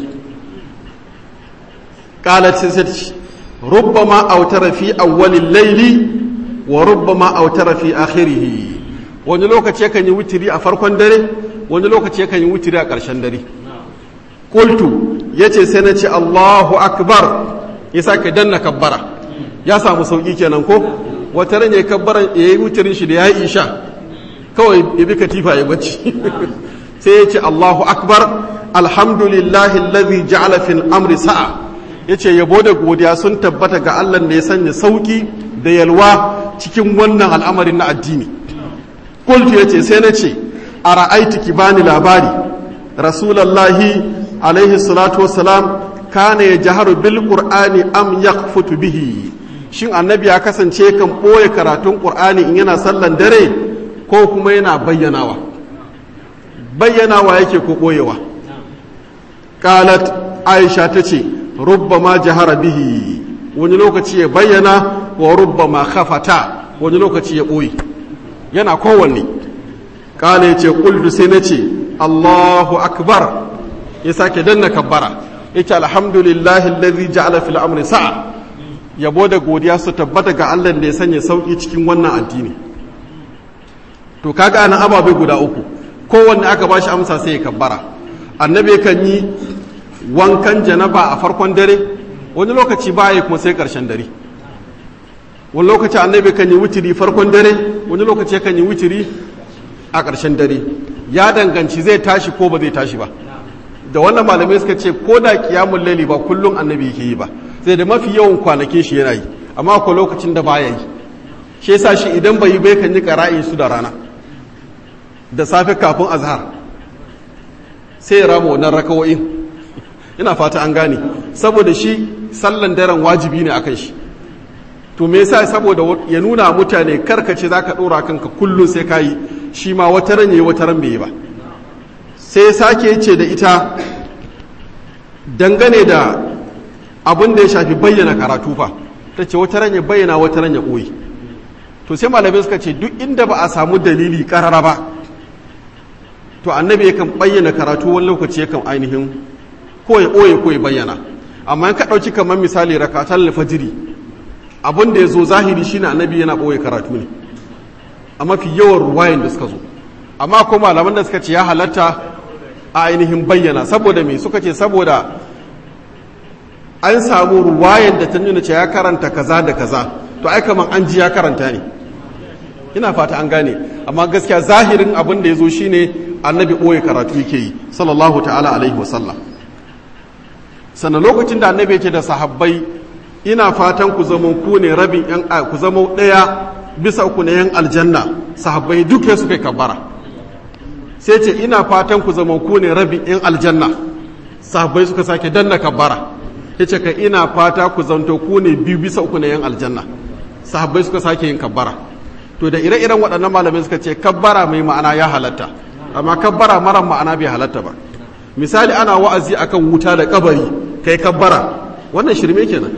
qalat sai rubbama autara fi awwalil layli wa rubbama autara fi akhirih wani lokaci yakan yi witiri a farkon dare wani lokaci yakan yi witiri a ƙarshen dare qultu yace sai na ce Allahu akbar ya sake danna kabbara ya samu sauki kenan ko wata ran ya kabbara ya yi wutirin shi da ya yi isha kawai ya bi katifa ya bacci sai ya ce Allahu akbar alhamdulillahi alladhi ja'ala fil amri sa'a yace yabo da godiya sun tabbata ga Allah da ya sanya sauki da yalwa cikin wannan al'amarin na addini qultu yace sai na ce ara'aiti ki bani labari rasulullahi alaihi salatu wassalam kana yajharu bil qur'ani am yakhfutu bihi shin annabi ya kasance kan ɓoye karatun ƙur'ani in yana sallan dare ko kuma yana bayyanawa bayyanawa yake ko ɓoyewa ƙalat aisha ta ce rubba ma jahara bihi wani lokaci ya bayyana wa rubba ma khafata wani lokaci ya ɓoye yana kowanne ƙala ya ce ƙuldu sai na ce allahu akbar ya sake danna kabbara ya ce alhamdulillahi alladhi ja'ala fil amri sa'a yabo da godiya su tabbata ga Allah da ya sanya sauki cikin wannan addini to kaga ana ababe guda uku kowanne aka bashi amsa sai ya kabbara annabi kan yi wankan janaba a farkon dare wani lokaci baya kuma sai karshen dare wani lokaci annabi kan yi wutiri farkon dare wani lokaci kan yi wutiri a karshen dare ya danganci zai tashi ko ba zai tashi ba da wannan malamai suka ce ko da kiyamun laili ba kullum annabi yake yi ba sai da mafi yawan kwanakin shi yana yi amma ko lokacin da baya yi shi yasa shi idan bai yi bai kan yi qara'in su da rana da safe kafin azhar sai ya rama wannan rakawoyin ina fata an gane saboda shi sallan daren wajibi ne akan shi to me yasa saboda ya nuna mutane karkace zaka dora kanka kullum sai kayi shi ma wata ran yayi wata ran bai yi ba sai sake ce da ita dangane da abin da ya shafi bayyana karatu fa ta ce wata ran ya bayyana wata ran ya ɓoye to sai malamai suka ce duk inda ba a samu dalili karara ba to annabi yakan bayyana karatu wani lokaci yakan ainihin ko ya ɓoye ko ya bayyana amma in ka ɗauki kamar misali rakatan alfajiri abin da ya zo zahiri shine annabi yana ɓoye karatu ne a mafi yawan ruwayan da suka zo amma ko malaman da suka ce ya halatta a ainihin bayyana saboda me suka ce saboda an samu ruwayan da ta nuna ce ya karanta kaza da kaza to ai kaman an ji ya karanta ne ina fata an gane amma gaskiya zahirin abin da ya zo shine annabi ɓoye karatu yake yi sallallahu ta'ala alaihi wasallam sannan lokacin da annabi ce da sahabbai ina fatan ku zama ku ne rabin yan ku zama ɗaya bisa uku na yan aljanna sahabbai duk ya suka kabbara sai ce ina fatan ku zama ku ne rabin yan aljanna sahabbai suka sake danna kabbara ya ce ka ina fata ku zanto ku ne biyu bisa uku na yan aljanna sahabbai suka sake yin kabbara to da ire-iren waɗannan malamai suka ce kabbara mai ma'ana ya halatta amma kabbara mara ma'ana bai halatta ba misali ana wa'azi akan wuta da kabari kai kabbara wannan shirme kenan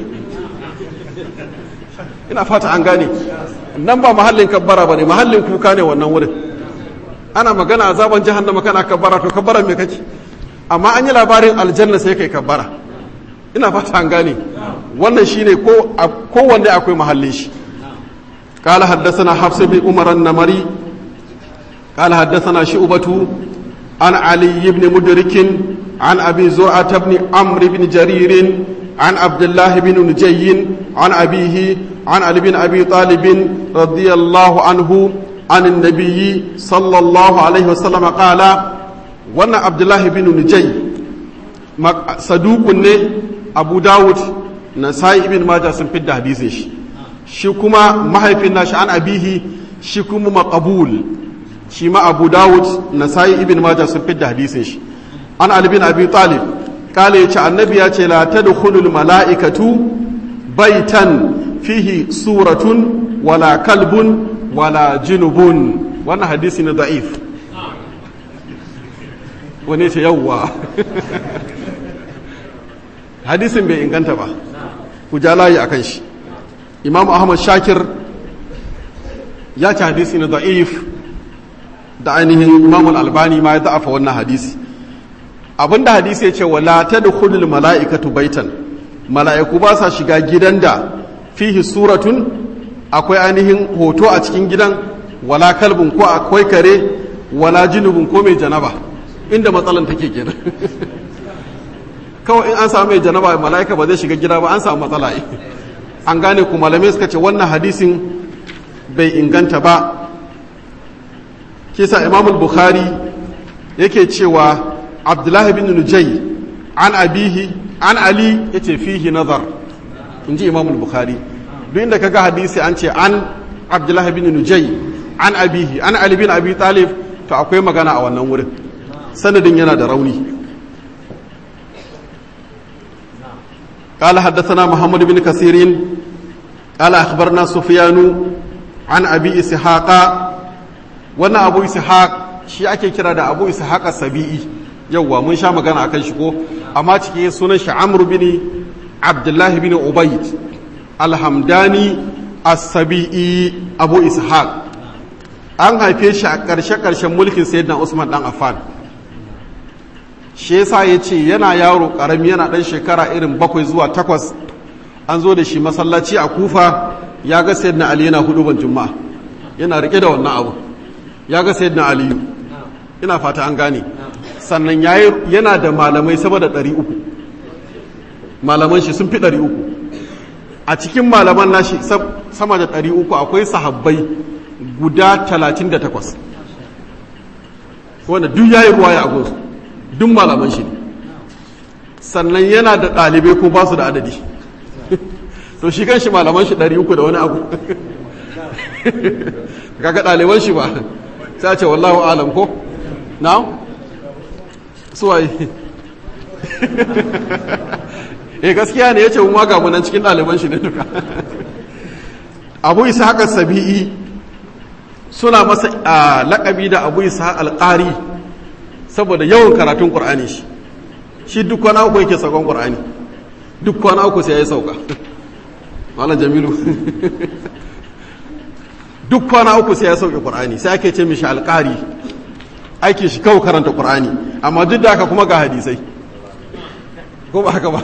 ina fata an gane nan ba mahallin kabbara ba ne mahallin kuka ne wannan wurin ana magana a zaben jahannama kana kabbara to kabbara me kake amma an yi labarin aljanna sai kai kabbara ina fata an gane wannan shine ko kowanne akwai mahallin shi قال حدثنا حفص بن عمر النمري قال حدثنا شعبة عن علي بن مدرك عن أبي زرعة بن عمرو بن جرير عن عبد الله بن نجي عن أبيه عن علي بن أبي طالب رضي الله عنه عن النبي صلى الله عليه وسلم قال وانا عبد الله بن نجي صدوق أبو داود نسائي بن ماجه سنفد حديثه shi kuma mahaifin nashi an abihi shi kuma maqabul shi ma abu dawud nasai ibn majah sun fidda hadisin shi an ali bin abi talib kale yace annabi ya ce la tadkhulul malaikatu baitan fihi suratun wala kalbun wala junubun wannan hadisi ne da'if wani ce yawwa hadisin bai inganta ba ku ja layi akan shi imam ahmad shakir ya ci hadisi na da'if da ainihin imam albani ma ya da'afa wannan hadisi abinda hadisi ya ce wala tadkhulul mala'ikatu baitan mala'iku ba sa shiga gidan da fihi suratun akwai ainihin hoto a cikin gidan wala kalbin ko akwai kare wala junubun ko mai janaba inda matsalan take kenan kawai in an samu mai janaba mala'ika ba zai shiga gida ba an samu matsala an gane ku malamai suka ce wannan hadisin bai inganta ba kisa imamul bukhari yake cewa abdullahi bin nujai an abihi an ali yace fihi nazar in ji imamul bukhari duk inda kaga hadisi an ce an abdullahi bin nujai an abihi an ali bin abi talib to akwai magana a wannan wurin sanadin yana da rauni قال حدثنا محمد بن كثير قال أخبرنا سفيان عن أبي إسحاق وانا أبو إسحاق shi ake kira da abu ishaq sabi'i yawwa mun sha magana akan shi ko amma cikin sunan shi amr bin abdullah bin ubayd alhamdani as-sabi'i abu ishaq an haife shi a ƙarshe ƙarshen mulkin sayyidina usman dan affan shi yasa ya ce yana yaro ƙarami yana ɗan shekara irin bakwai zuwa takwas an zo da shi masallaci a kufa ya ga sayyidina ali yana hudu ban juma'a yana rike da wannan abu ya ga sayyidina aliyu ina fata an gane sannan yana da malamai sama da ɗari uku malaman shi sun fi ɗari uku a cikin malaman nashi sama da ɗari uku akwai sahabbai guda talatin da takwas wanda duk yayi ruwa ya agonsu duk malaman shi ne sannan yana da ɗalibai ko ba su da adadi to shi kan shi malaman shi ɗari uku da wani abu kaga ɗaliban shi ba sai ce wallahu alam ko na suwaye eh gaskiya ne ya ce ma ga munan cikin ɗaliban shi ne duka abu isa haka sabi'i suna masa laƙabi da abu isa alƙari saboda yawan karatun ƙur'ani shi shi duk kwana uku yake saukon ƙur'ani duk kwana uku sai ya yi sauka malam jamilu duk kwana uku sai ya sauke ƙur'ani sai ake ce mishi alƙari aiki shi kawo karanta ƙur'ani amma duk da haka kuma ga hadisai ko ba haka ba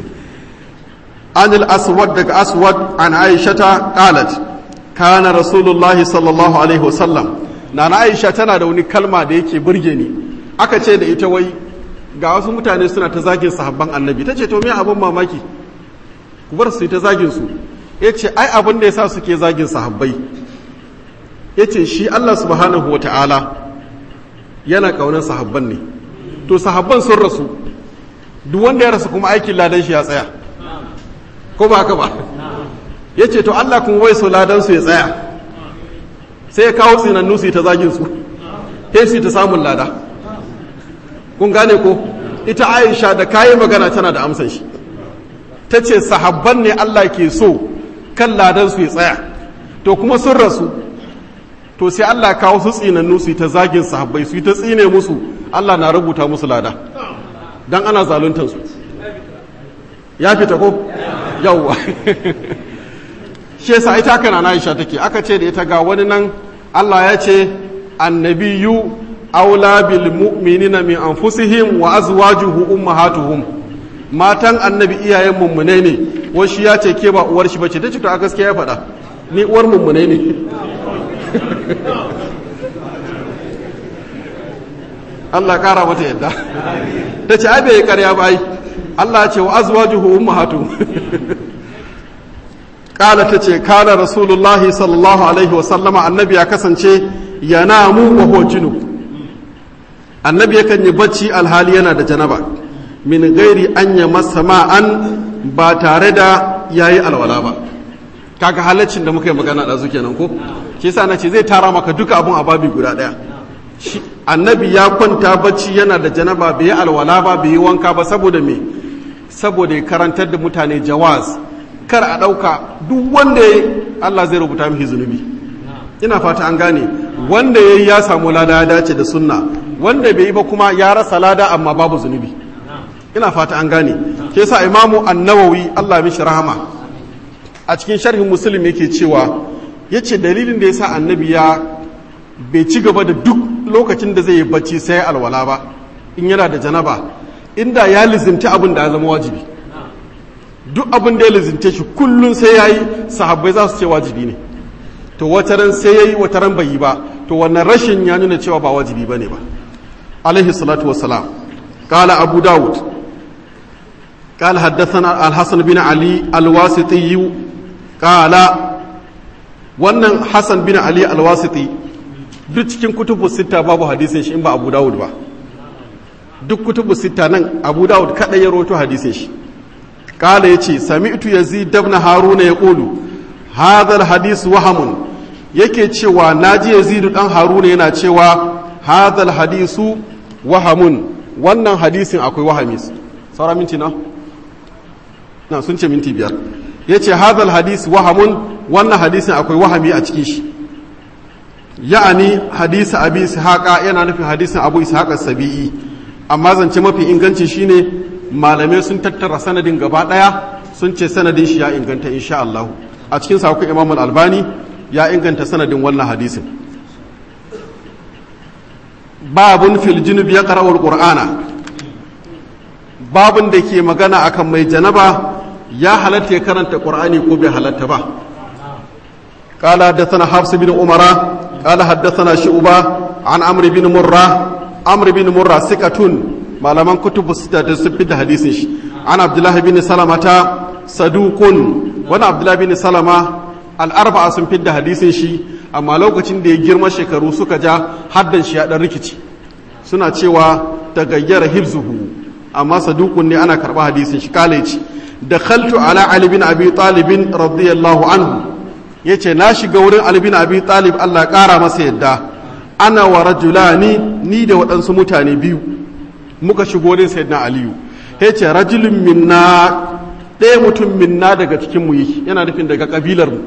anil aswad daga aswad an aishata qalat kana rasulullahi sallallahu alaihi wasallam na na aisha tana da wani kalma da yake burge ni aka ce da ita wai ga wasu mutane suna ta zagin sahabban annabi ta ce to me abin mamaki ku bar su ta zagin su ya ce ai abin da ya sa suke zagin sahabbai ya ce shi allah subhanahu wa ta'ala yana ƙaunar sahabban ne to sahabban sun rasu duk wanda ya rasu kuma aikin ladan shi ya tsaya ko ba haka ba ya ce to allah kuma wai so ladan su ya tsaya sai ya kawo tsinannu su yi ta zagin su sai su yi ta samun lada kun gane ko ita aisha da kayi magana tana da amsan shi ta ce sahabban ne allah ke so kan ladan su ya tsaya to kuma sun rasu to sai allah kawo su tsinannu su yi ta zagin sahabbai su yi ta tsine musu allah na rubuta musu lada don ana zaluntansu ya fita ko yawwa shi yasa ita haka na aisha take aka ce da ita ga wani nan allah ya ce annabiyu aula bil mu'minina min anfusihim wa azwajuhu ummahatuhum matan annabi iyayen mummune ne wasu ya ce ke ba uwar shi bace tace to a gaskiya ya faɗa ni uwar mummune ne Allah kara mata yadda ta ce ai bai karya ba ai Allah ya ce wa azwajuhu ummahatuhum kala ta ce kala rasulullahi sallallahu alaihi wasallama annabi ya kasance yanamu wa huwa junub annabi yakan yi bacci alhali yana da janaba min gairi an ya masa ma'an ba tare da ya yi alwala ba kaga halaccin da muka yi magana da zuke nan ko shi sa na ce zai tara maka duka abun a babi guda ɗaya annabi ya kwanta bacci yana da janaba bai yi alwala ba bai yi wanka ba saboda me saboda ya karantar da mutane jawaz kar a ɗauka duk wanda ya Allah zai rubuta mishi zunubi ina fata an gane wanda ya yi ya samu lada ya dace da sunna wanda bai yi ba kuma ya rasa lada amma babu zunubi ina fata an gane ke sa imamu annawawi Allah mishi rahama a cikin sharhin muslim yake cewa ya ce dalilin da ya sa annabi ya bai ci gaba da duk lokacin da zai yi bacci sai alwala ba in yana da janaba inda ya lizinta abin da ya zama wajibi duk abin da ya lizinta shi kullum sai ya yi sahabbai za su ce wajibi ne to wataran sai yayi wataran bai yi ba to wannan rashin ya nuna cewa ba wajibi bane ba alaihi salatu wassalam qala abu daud قال حدثنا الحسن بن علي الواسطي قال wannan Hassan bin Ali alwasiti duk cikin kutubu sita babu hadisin shi in ba Abu Dawud ba duk kutubu sita nan Abu Dawud kada ya roto hadisin shi kala yace sami'tu yazid ibn haruna yaqulu hadha alhadis wahamun yake cewa naji yazid dan haruna yana cewa hadha alhadisu wahamun wannan hadisin akwai wahami saura minti na na sun ce minti biyar yace hadha alhadis wahamun wannan hadisin akwai wahami a cikin shi ya'ani hadisi abi ishaqa yana nufin hadisin abu ishaqa sabi'i amma zance mafi inganci shine malamai sun tattara sanadin gaba daya sun ce sanadin shi ya inganta insha Allah a cikin sa akwai Imam al-Albani ya inganta sanadin wannan hadisin babun fil junub ya qara'u al-qur'ana babun da ke magana akan mai janaba ya halatta ya karanta qur'ani ko bai halatta ba قال حدثنا حفص بن عمر قال حدثنا شعبة عن عمرو بن مرة عمرو بن مرة ثقة malaman kutubu sita da sun fita hadisin shi an abdullahi bin salama ta sadukun wani abdullahi bin salama al'arba'a sun fidda hadisin shi amma lokacin da ya girma shekaru suka ja haddan shi ya dan rikici suna cewa ta gayyara hibzuhu amma sadukun ne ana karɓa hadisin shi kale ce da khaltu ala ali bin abi talibin radiyallahu anhu yace na shiga wurin ali bin abi talib Allah ƙara masa yadda ana wa rajulani ni da waɗansu mutane biyu muka shigo din sayyidina aliyu ya ce rajulun minna ɗaya mutum minna daga cikin mu yi yana nufin daga kabilar mu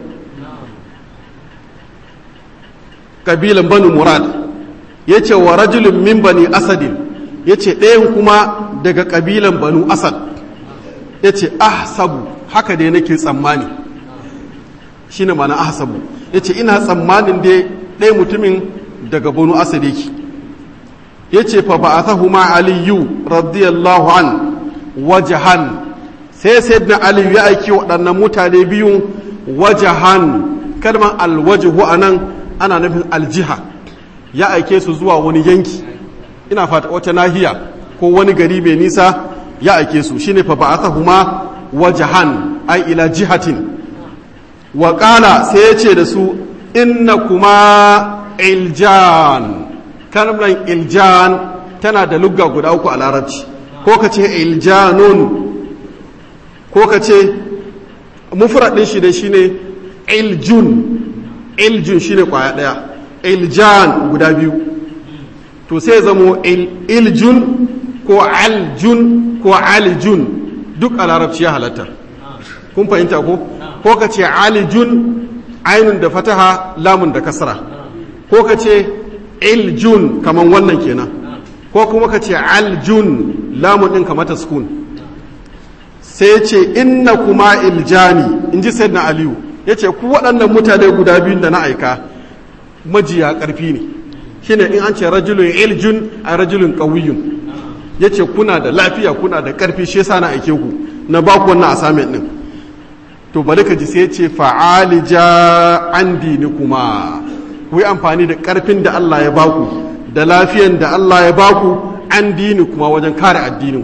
kabilan banu murad ya ce wa rajulun min bani asadin ya ce ɗayan kuma daga kabilan banu asad ya ce ahsabu haka dai nake tsammani shi ne mana ahsabu ya ce ina tsammanin dai ɗaya mutumin daga banu asad yake ya ce fa ba'athahu ma aliyu radiyallahu an wajahan sai sayyidina aliyu ya aiki waɗannan mutane biyun wajahan kalmar alwajhu anan ana nufin aljiha ya aike su zuwa wani yanki ina fata wata nahiya ko wani gari mai nisa ya aike su shine fa ba'athahu ma wajahan ai ila jihatin wa qala sai ya ce da su inna kuma iljan kalmar iljan tana da lugga guda uku a larabci ko ka ce iljanun ko ka ce mufradin shi da shine iljun iljun shine kwaya daya iljan guda biyu to sai zamo iljun ko aljun ko aljun duk a larabci ya halatta kun fahimta ko ko ka ce alijun ainun da fataha lamun da kasra ko ka ce iljun kaman wannan kenan ko kuma ka ce aljun lamun ɗin kamata sukun sai ce inna kuma iljani in ji sayyidina aliyu ya ce ku waɗannan mutane guda biyun da na aika majiya ƙarfi ne shine in an ce rajulun iljun a rajulun ƙawiyun ya ce kuna da lafiya kuna da ƙarfi shi yasa na aike ku na ba ku wannan assignment ɗin to bari ka ji sai ce fa'alija an dini kuma ku yi amfani da ƙarfin da Allah ya baku da lafiyan da Allah ya baku an dini kuma wajen kare addinin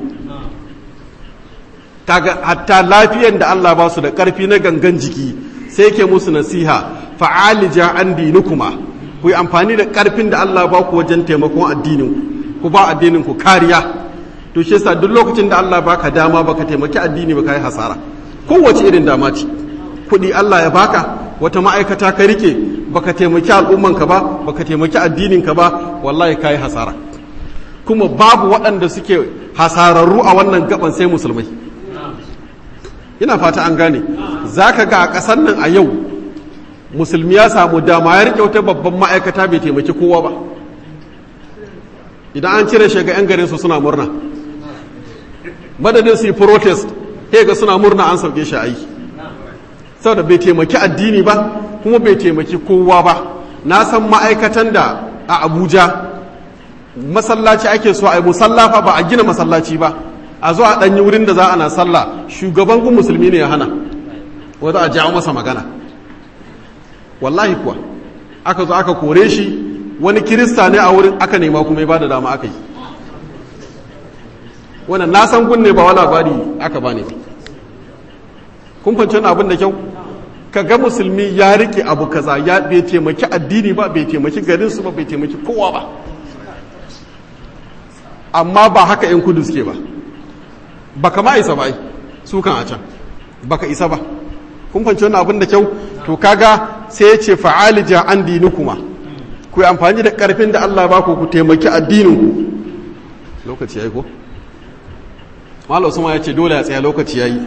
kaga hatta lafiyan da Allah ba su da ƙarfi na gangan jiki sai ke musu nasiha fa'alija an dini kuma ku yi amfani da ƙarfin da Allah ba ku wajen taimakon addinin ku ba addinin ku kariya to shi yasa duk lokacin da Allah baka dama baka taimaki addini baka yi hasara kowace irin dama ce kuɗi Allah ya baka wata ma'aikata ka rike baka taimaki al'ummanka ba baka taimaki addininka ba wallahi ka yi hasara kuma babu waɗanda suke hasararru a wannan gaban sai musulmai ina fata an gane za ka ga a ƙasar nan a yau musulmi ya samu dama ya rike wata babban ma'aikata bai taimaki kowa ba idan an cire shiga 'yan garin su suna murna madadin su yi protest ga suna murna an sauke shi aiki saboda bai taimaki addini ba kuma bai taimaki kowa ba na san ma'aikatan da a abuja masallaci ake so a yi musallafa ba a gina masallaci ba a zo a ɗanyi wurin da za a na sallah shugaban gun musulmi ne ya hana wadda a jawo masa magana wallahi kuwa aka zo aka kore shi wani kirista ne a wurin aka nema kuma ya bada dama aka yi wannan na san kunne ba wala labari aka bane ba kun fahimci abin da kyau ka ga musulmi ya rike abu kaza ya bai taimaki addini ba bai taimaki garinsu ba bai taimaki kowa ba amma ba haka yan kudu suke ba baka ma isa ba su kan a can baka isa ba kun fahimci wannan abin da kyau to kaga sai ya ce fa'alija an dini kuma ku yi amfani da karfin da Allah ba ku ku taimaki addininku lokaci yayi ko Malam Usman ya ce dole ya tsaya lokaci yayi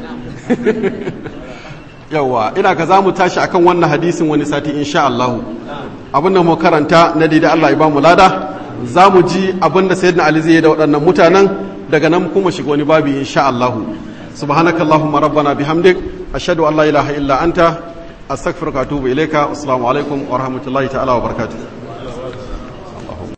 yawa ina ka za mu tashi akan wannan hadisin wani sati insha Allah abin da mu karanta na daidai Allah ya ba mu lada za mu ji abin da sayyidina Ali zai yi da waɗannan mutanen daga nan kuma shiga wani babi insha Allah subhanakallahumma rabbana bihamdik ashhadu an la ilaha illa anta astaghfiruka wa atubu ilayka assalamu alaikum wa rahmatullahi ta'ala wa barakatuh